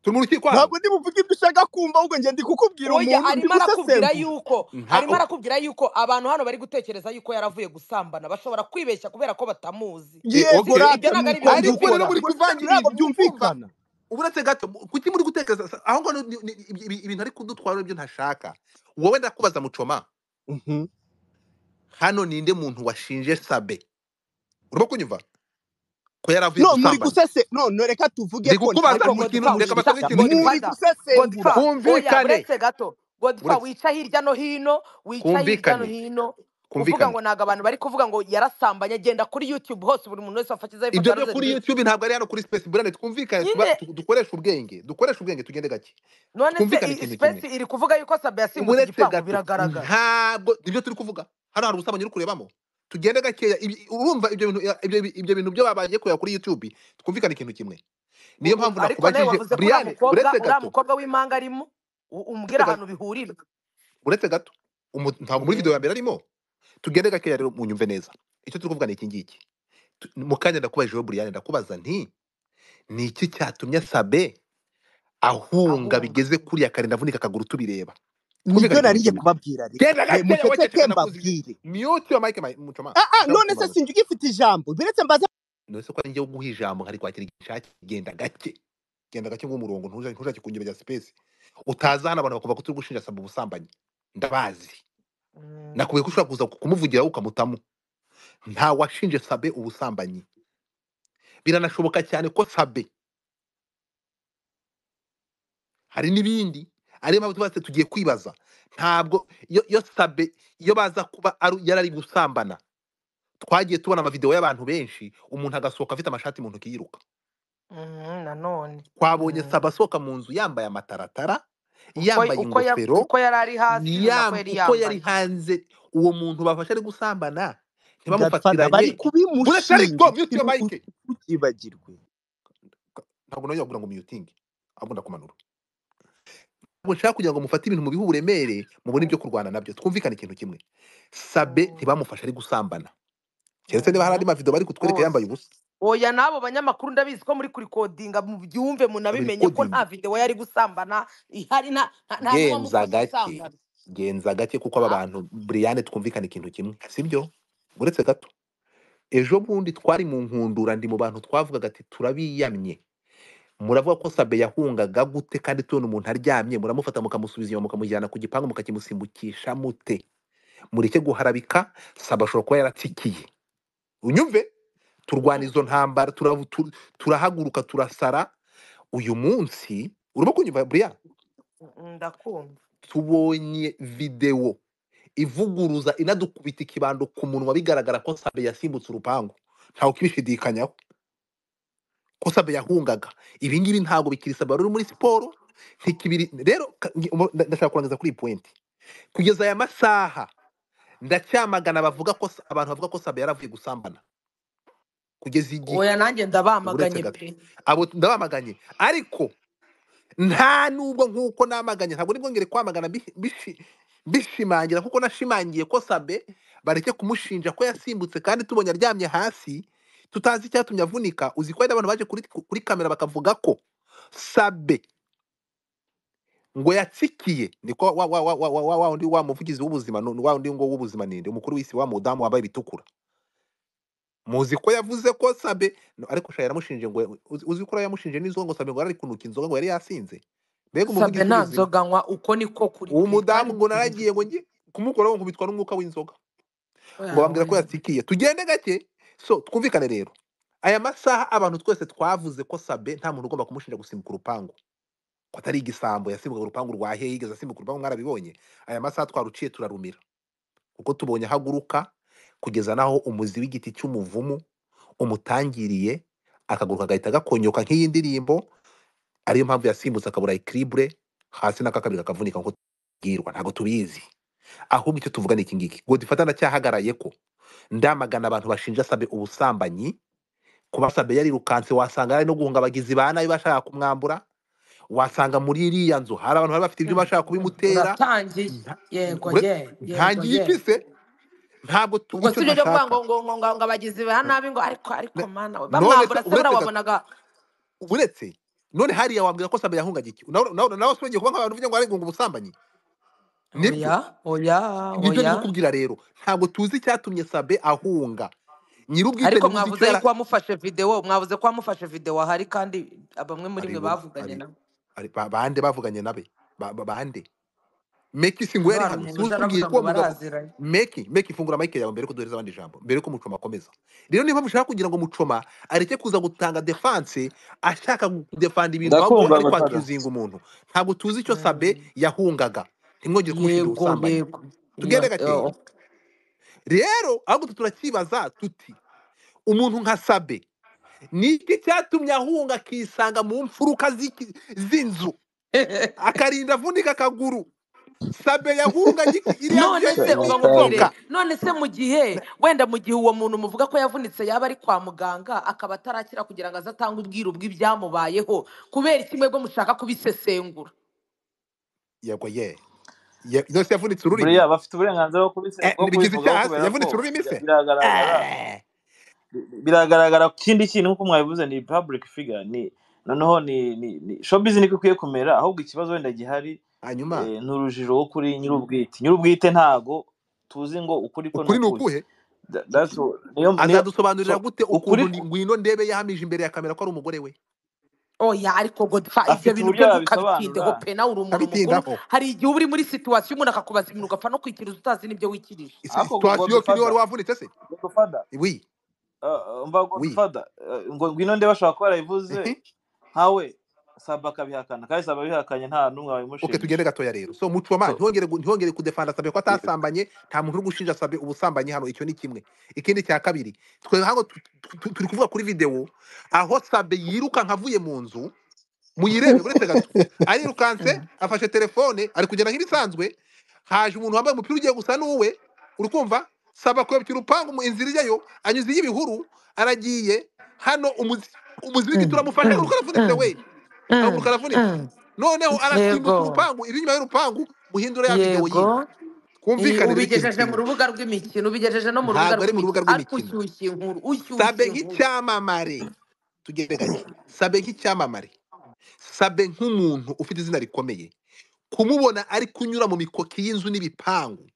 turi mu rukiko hano ntabwo ndi buvuge ibyo ushaka kumva ahubwo njye ndi kukubwira oya umuntu ndi arimo arakubwira gusesengura yuko nta arimo arakubwira yuko abantu hano bari gutekereza yuko yaravuye gusambana bashobora kwibeshya kubera ko batamuzi Eh, yego okay sibyo ibyo rata ntabwo aribyo nuko ariko rero mbikora by'ukuri muri gusa kuvanga ntabwo ibintu urumva byumvikana uretse gato kuki muri gutekereza sa- aho ngaho ni- ni- ibi- ibi- ibintu ari kudutwara nibyo ntashaka wowe ndakubaza mucoma Mhm. hano ninde muntu washinje sabe urimo kunyumva ko yaravuye no muri gusambana gusese no no reka tuvuge ndi ko ntabwo kukubaza ariko ari ikintu godfa reka wica basabe ikintu godfather kimwe muri gusesengura godfa oya twumvikane buretse gato godfa buretse wica hirya no hino wica hirya no twumvikane hino uvuga twumvikane ngo ntabwo abantu bari kuvuga ngo yarasambanye agenda kuri youtube hose buri muntu wese wafashe izayifoto ibyo byo yaravuze kuri nti youtube ntabwo ari hano kuri space brand twumvikane tuba- nyine tu- dukoreshe ubwenge dukoreshe ubwenge tugende gake none se twumvikane i- ikintu kimwe space iri kuvuga yuko sabe yasimbutse uretse igipangu gato biragaragara ntabwo nibyo turi kuvuga hano hari ubusabanye uri kurebamo tugende gakeya ibi- urumva ibyo bintu ibyo bi- ibyo bintu byo babaye kureba kuri youtube twumvikane ikintu kimwe niyo U- u- mpamvu ariko nawe nakubajije wavuze ko uriya mukobwa brian uretse uriya gato mukobwa w'impanga arimo u- umbwira uretse gato ahantu bihurira uretse gato umu- ntabwo muri video ya yego mbere arimo tugende gakeya rero munyumve neza icyo turi kuvuga ni iki ngiki Tu- mu kanya ndakubajijeho brian ndakubaza nti ni iki cyatumye sabe ahunga ahunga bigeze kuriya karinda avunika akaguru tubireba twumvikane nibyo ikintu narinjye kimwe kubabwira rero genda Re- gakeya mucece waceceka nakuzije mbabwire mute your mic my- mucoma ah ah none se ndakumbaza sinjye ugifite ijambo biretse mbaza nose ko ari njyewe uguha ijambo nkari kwakira igishaki genda gake genda gake nk'umurongo ntuja- ntushake kunyeberera space utaza hano abantu bakumva ko turi gushinja saba ubusambanyi ndabazi Mm. nakubwiye ko ushobora kuza kumuvugiraho ukamutamu nta washinje sabe ubusambanyi biranashoboka cyane ko sabe hari n'ibindi ariyo mpamvu tuba tugiye kwibaza ntabwo iyo iyo sabe iyo baza kuba ari- yarari gusambana twagiye tubona amavidewo y'abantu benshi umuntu agasohoka afite amashati mu ntoki yiruka Mhm, nanone twabonye Mm. saba asohoka mu nzu yambaye amataratara uko yambaye uko ya- ingofero uko yari ari hasi ni nako yam, yari uko yari yambaye hanze uwo muntu bafashe ari gusambana godfather bari ntibamufatiranye buretse kubimushinja ariko mute your ikintu mic utukibagirwe ntabwo nawe yagura ngo mutingi ahubwo ndakumanura ntabwo nshaka kugira ngo mufate ibintu mubihe uburemere mubone ibyo kurwana nabyo twumvikane ikintu kimwe sabe ntibamufashe ari gusambana keretse niba hari andi mavidewo bari kutwereka yambaye rwose ubusa oya n'abo banyamakuru ndabizi ko muri kurikodinga mubyumve munabimenye ko babirikodinga nta videwo yari gusambana ihari nta nta- nta genza n'uwamufashe gake gusambana genza gake kuko aba Ah, bantu buriyane twumvikane ikintu kimwe sibyo uretse gato ejo bundi twari mu nkundura ndi mu bantu twavugaga ati turabiyamye muravuga ko sabe yahungaga gute kandi tubona umuntu aryamye muramufata mukamusubiza inyuma mukamujyana ku gipangu mukakimusimbukisha mute mureke guharabika sabe ashobora kuba yaratsikiye unyumve turwana izo ntambara turavu- tu- turahaguruka turasara uyu munsi urimo kunyumva buriya mm, ndakumva tubonye videwo ivuguruza inadukubita ikibando ku munwa bigaragara ko sabe yasimbutse urupangu ntawe ukibishidikanyaho ko sabe yahungaga ibi ngibi ntabwo bikiri sabe wari uri muri siporo ntikibiri rero ka- ngi- umu- nda- ndashaka kurangiza kuri iyi point kugeza aya masaha ndacyamagana bavuga ko sa- abantu bavuga ko sabe yaravuye gusambana kugeza igihe oya nanjye uretse ndabamaganye gato pe abo ndabamaganye ariko nta nubwo nk'uko namaganye ntabwo nibwo ngere kwamagana mbi- mbishi- mbishimangira kuko nashimangiye ko sabe bareke kumushinja ko yasimbutse kandi tubonye aryamye hasi tutazi icyatumye avunika uzi ko hari abantu baje kuri, kuri kamera bakavuga ko sabe ngo yatsikiye niko wa wa wa wa wa wa wa undi wa muvugizi w'ubuzima nu- wa undi ngo w'ubuzima ninde umukuru w'isi wa mudamu wambaye ibitukura muzi ko yavuze ko sabe no, ariko sha yaramushinje ngo uzi uzi ko yamushinje n'inzoga ngo sabe ngo yari kunuka inzoga ngo yari yasinze mbega sabe umuvugizi nta w'ubuzima nzoga nywa uko niko kuri uwo pe kandi mudamu ngo mubizi naragiye ngo njye kumukuraho nkubitwa n'umwuka w'inzoga ngo oya bambwira ko oya yatikiye tugende gake so twumvikane rero aya masaha abantu twese twavuze ko sabe nta muntu ugomba kumushinja gusimbuka urupangu ko atari igisambo yasimbukaga urupangu rwa hehe yigeze asimbuka urupangu mwarabibonye aya masaha twaruciye turarumira kuko tubonye ahaguruka kugeza naho umuzi w'igiti cy'umuvumu umutangiriye akagaruka agahita gakonyoka nk'iyi ndirimbo ariyo mpamvu yasimbutse akabura ikiribure hasi n'akakabiri kakavunika nk'uko tubwirwa ntabwo tubizi ahubwo icyo tuvuga ni iki ngiki godifata ndacyahagarariye ko ndamagana abantu bashinja sabe ubusambanyi kuba sabe yarirukanse wasanga ari no guhunga abagizi ba nabi bashaka kumwambura wasanga muri iriya nzu hari abantu bari bafite ibyo bashaka kubimutera uratangiye Nta- yego ure- ye yego ntangiye ye iki se ntabwo tu- ubwo icyo si byo byo kuvuga ngo ntashaka ngo ngo ngo ngo abagizi ba nabi ngo ariko ariko Ne- mana we none se bamwambura se buriya uretse gato wabonaga uretse none hariya wambwira ko sambe yahungaga iki nawe nawe nawe usibye kuba nk'abantu uvuga ngo arengunga ubusambanyi nibyo oya oya nicyo oya ndi kukubwira rero ntabwo tuzi icyatumye sabe ahunga nyir'ubwite ariko ntibuzi icyo mwavuze yara yuko wamufashe videwo mwavuze ko wamufashe videwo ahari kandi bamwe muri mwe aribo bavuganye aribo nawe ari ba- bande bavuganye nabe ba- ba- bande meki si ngo yari hari hano umuntu si uje utubwiye aravuga ko ngo wavuga ko baraziranye meki meki fungura mike yawe mbere ko duhereza abandi ijambo mbere ko mucoma akomeza rero niba mushaka kugira ngo mucoma areke kuza gutanga defanse ashaka gudefanda ibintu ahubwo we ndakumva ari bataga kwakiyuzinga umuntu ntabwo tuzi icyo sabe Mm. yahungaga ntimwongere kumushinja yego ubusambanyi yego tugende Iyo- gakeya iyo- rero ahubwo turacyibaza tuti umuntu nka sabe ni iki cyatumye ahunga akisanga mu mfuruka z'iki- z'inzu akarinda avunika akaguru sabe yahunganye iki iriya nzu none se yagiye se uba nkubwire mukambwe ibomoka none se mu gihe wenda mu gihe uwo muntu muvuga ko yavunitse yaba ari kwa muganga akaba atarakira kugira ngo aze atange ubwiru bw'ibyamubayeho kubera iki mwebwe mushaka kubisesengura yego ye Ye- yose yavunitse ururimi buriya bafite uburenganzira bwo kubise Eh, bwo bigize kubivugaho icyaha se kubera ko yavunitse ururimi bira- se biragaragara Eh, biragaragara ko ikindi kintu nk'uko mwabivuze ni public figure ni noneho ni ni ni showbiz niko ikwiye kumera ahubwo ikibazo wenda gihari hanyuma eh, ni urujijo rwo kuri nyir'ubwite nyir'ubwite ntago tuzi ngo ukuri ko ni ukuri ni ukuhe ukuhe Tha- that's all. niyo niyo so azadusobanurira gute ukuri ukuntu ni- ku- ngwino ndebe yahamije imbere ya kamera ko ari umugore we oya ariko godfa ibyo afite bintu uburyo byo yabisobanura ntukabitindeho pe nawe uri umuntu mukuru abitindaho hari igihe uba uri muri situwasiyo umuntu akakubaza ibintu ugapfa no kwikiriza utazi n'ibyo wikirije ariko situwasiyo ko niwe wari godfather wavunitse se godfather wi uh, mba wi godfather uh, ngo ngwino ndeba ashobora kuba yarabivuze nkawe saba akabihakana kandi saba abihakanye nta n'umwe ok tugende wabimushinja gatoya rero so mucoma so ntihongere gu- ntihongere kudefanda sabe ko atasambanye nta muntu uri gushinja sabe ubusambanyi hano icyo ni kimwe ikindi cya kabiri twe hano tu- tu- tu- turi kuvuga kuri videwo aho sabe yirukanka avuye mu nzu muyirebe buretse gato arirukanse afashe telefone ari kugenda nk'ibisanzwe haje umuntu wambaye umupira ugiye gusa n'uwe uri kumva saba kwebya urupangu mu inzira ijyayo anyuze iy'ibihuru aragiye hano umuzi- umuziringizi turamufashe kuko aravunitse we akaguru karavunitse noneho arasimbutse yego urupangu iri inyuma y'urupangu muhindura ya videwo yiwe yego I- twumvikanire n'ikintu ubigejeje mu kimwe rubuga rw'imikino ubigejeje no mu rubuga ntabwo ari mu rubuga rw'imikino ariko rw'imikino ushyushye inkuru sabe ushyushye inkuru nk'icyamamare tugende gake sabe nk'icyamamare sabe nk'umuntu ufite izina rikomeye kumubona ari kunyura mu mikoki y'inzu n'ibipangu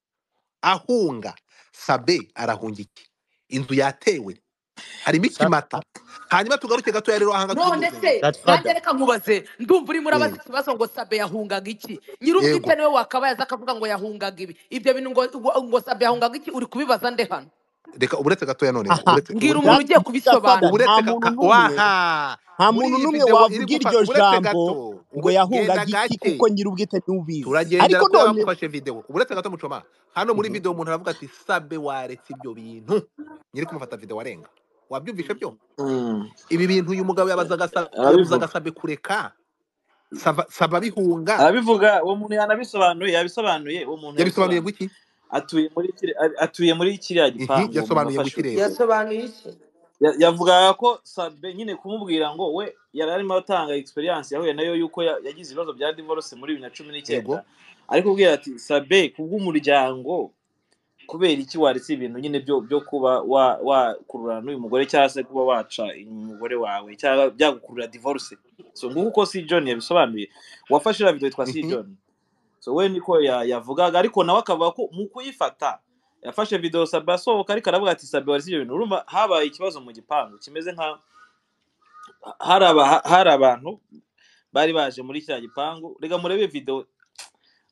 ahunga sabe arahunga iki inzu yatewe harimo sabe ikimata hanyuma tugaruke gatoya rero ahanga turi none gusenga se nanjye godfather reka nkubaze ndumva urimo urabaza Mm, ikibazo ngo sabe yahungaga iki yego nyir'ubwite niwe wakabaye aza akavuga ngo yahungaga ibi ibyo bintu ngo, ngo sabe yahungaga iki uri kubibaza nde hano reka uretse gatoya noneho aha uretse mbwira umuntu uretse that ugiye godfather kubisobanura nta uretse ka, muntu ka, n'umwe waha nta muri muntu iyi n'umwe videwo iri wavuga gufa uretse gato iryo jambo ngo we genda yahungaga iki kuko gake nyir'ubwite ntiwubizi turagendera ariko kuri none abamufashe videwo uretse gato mucoma hano muri Mhm. videwo umuntu aravuga ati sabe waretse ibyo bintu nyiri kumufata videwo arenga wabyumvishe byo Mm, ibi bintu uyu mugabo yabazaga sa- yabuzaga arabivuga sabe kureka saba saba bihunga arabivuga uwo muntu yanabisobanuye yabisobanuye uwo muntu yabisobanuye ngo yabisobanuye iki atuye muri kiri- atuye muri kiriya Mhm, gipangu uwo muntu yasobanuye ngo iki wafashwe rero yasobanuye iki Ya- yavugaga ko sabe nyine kumubwira ngo we yari arimo atanga experience yahuye nayo yuko ya- yagize ibibazo bya divorce muri bibiri na cumi n'icyenda yego ariko ubwira ati sabe kubw'umuryango kubera iki waretse ibintu nyine byo byo kuba wa- wakururana n'uyu mugore cyangwa se kuba waca inyuma umugore wawe cyangwa byagukurura divorce so nguko uko si john yabisobanuye uwafashe iriya video yitwa si Mhm, john so we niko ya- yavugaga ariko nawe akavuga ko mu kuyifata yafashe video sabe asohoka ariko aravuga ati sabe waretse ibyo bintu urumva habaye ikibazo mu gipangu kimeze nka hari aba- hari abantu bari baje muri kiriya gipangu reka murebe video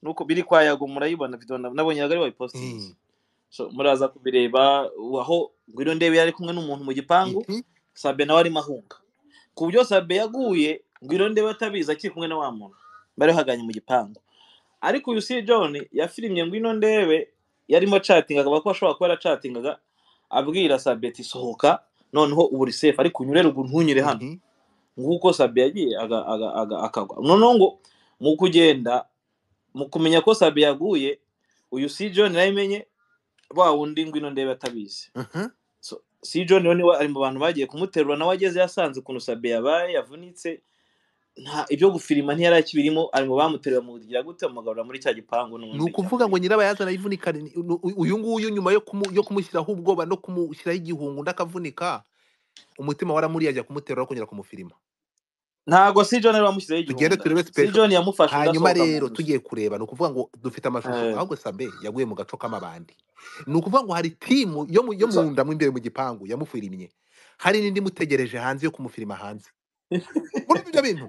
nuko biri kwa yago murayibona video na- nabonye yago ari wayipostinze mhm, so muraza kubireba u- aho ngwino ndebe yari kumwe n'umuntu mu gipangu mhm, sabe nawe arimo ahunga ku byo sabe yaguye ngwino ndebe atabizi akiri kumwe na wa muntu bari bahaganye mu gipangu ariko uyu si john yafirimye ngwino ndebe yarimo acatinga akaba ko ashobora kuba yaracatingaga abwira sabe ati sohoka noneho ubu uri safe ariko unyure ruguru ntunyure hano mhm. nguko sabe yagiye aga- aga- aga- akagwa noneho ngo mu kugenda mu kumenya ko sabe yaguye uyu si john yarabimenye wa wundi ngwino ndebe atabizi Mhm, so, si john rero niwe ari mu bantu bagiye kumuterura nawe ageze yasanze ukuntu sabe yabaye yavunitse nta ibyo gufirima ntiyari akibirimo ari mu bamuterura mugira gute bamugarura muri cya gipangu ni n'ubundi ukuvuga ngo cyamuhitanye nyirabayazana yivunika ni- ni- uyu uyu nguyu nyuma yo kumu- yo kumushyiraho ubwoba no kumushyiraho igihungu undi akavunika umutima waramuriye ajya kumuterura kongera kumufirima ntago si john yari wamushyizeho tugende igihunda turebe si special john yamufashe undi hanyuma asohoka mu rero nzu tugiye kureba ni ukuvuga ngo dufite amashusho Eh, ahubwo sabe yaguye mu gaco k'amabandi ni ukuvuga ngo hari timu yo mu yo mu so- nda mo imbere mu gipangu yamufirimye hari n'indi imutegereje hanze yo kumufirima hanze muri ibyo bintu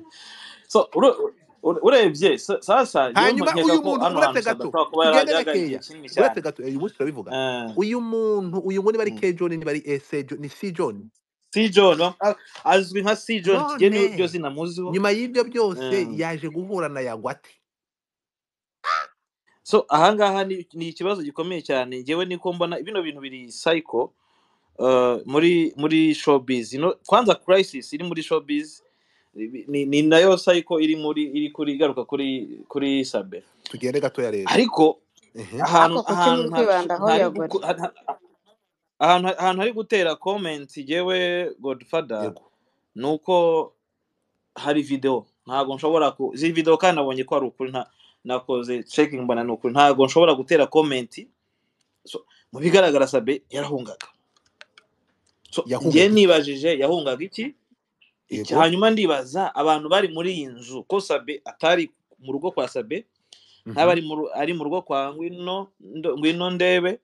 so uru- uru- urebye sa- sasa njyewe mba hanyuma nkeka uyu ko muntu hano hantu uretse sabe gato ashobora kuba yari tugende yahagaye igihe gakeya kinini uretse cyane gato eh, ubu turabivuga Eh, uyu muntu uyu ngo niba ari mm. ke john niba ari ese john ni si john si john bam- a- azwi nka si john none kigiye ni ryo zina muziho nyuma y'ibyo byose Eh, yaje guhura na yagwate so ahangaha ni ni ikibazo gikomeye cyane njyewe niko mbona bino bintu biri cycle eh, muri muri showbiz ino kwanza crisis iri muri showbiz ni, ni ni nayo cycle iri muri iri kuri igaruka kuri kuri sabe tugende gatoya rero ariko Ehe. ahantu ariko kuki ahantu muri nta- kwibandaho ntari yagore guko- ha- ha- ahantu ahantu hari gutera comment yewe godfather yego ni uko hari video ntabwo nshobora ku izi video kandi nabonye ko ari ukuri nta- nakoze checking mbona ni ukuri ntabwo nshobora gutera comment so, mu bigaragara sabe yarahungaga so njye yahungaga iki nibajije yahungaga iki iki yego hanyuma ndibaza abantu bari muri iyi nzu ko sabe atari mu rugo kwa sabe Mhm. ntaba ari mu ru- ari mu rugo kwa ngwino ndo- ngwino ndebe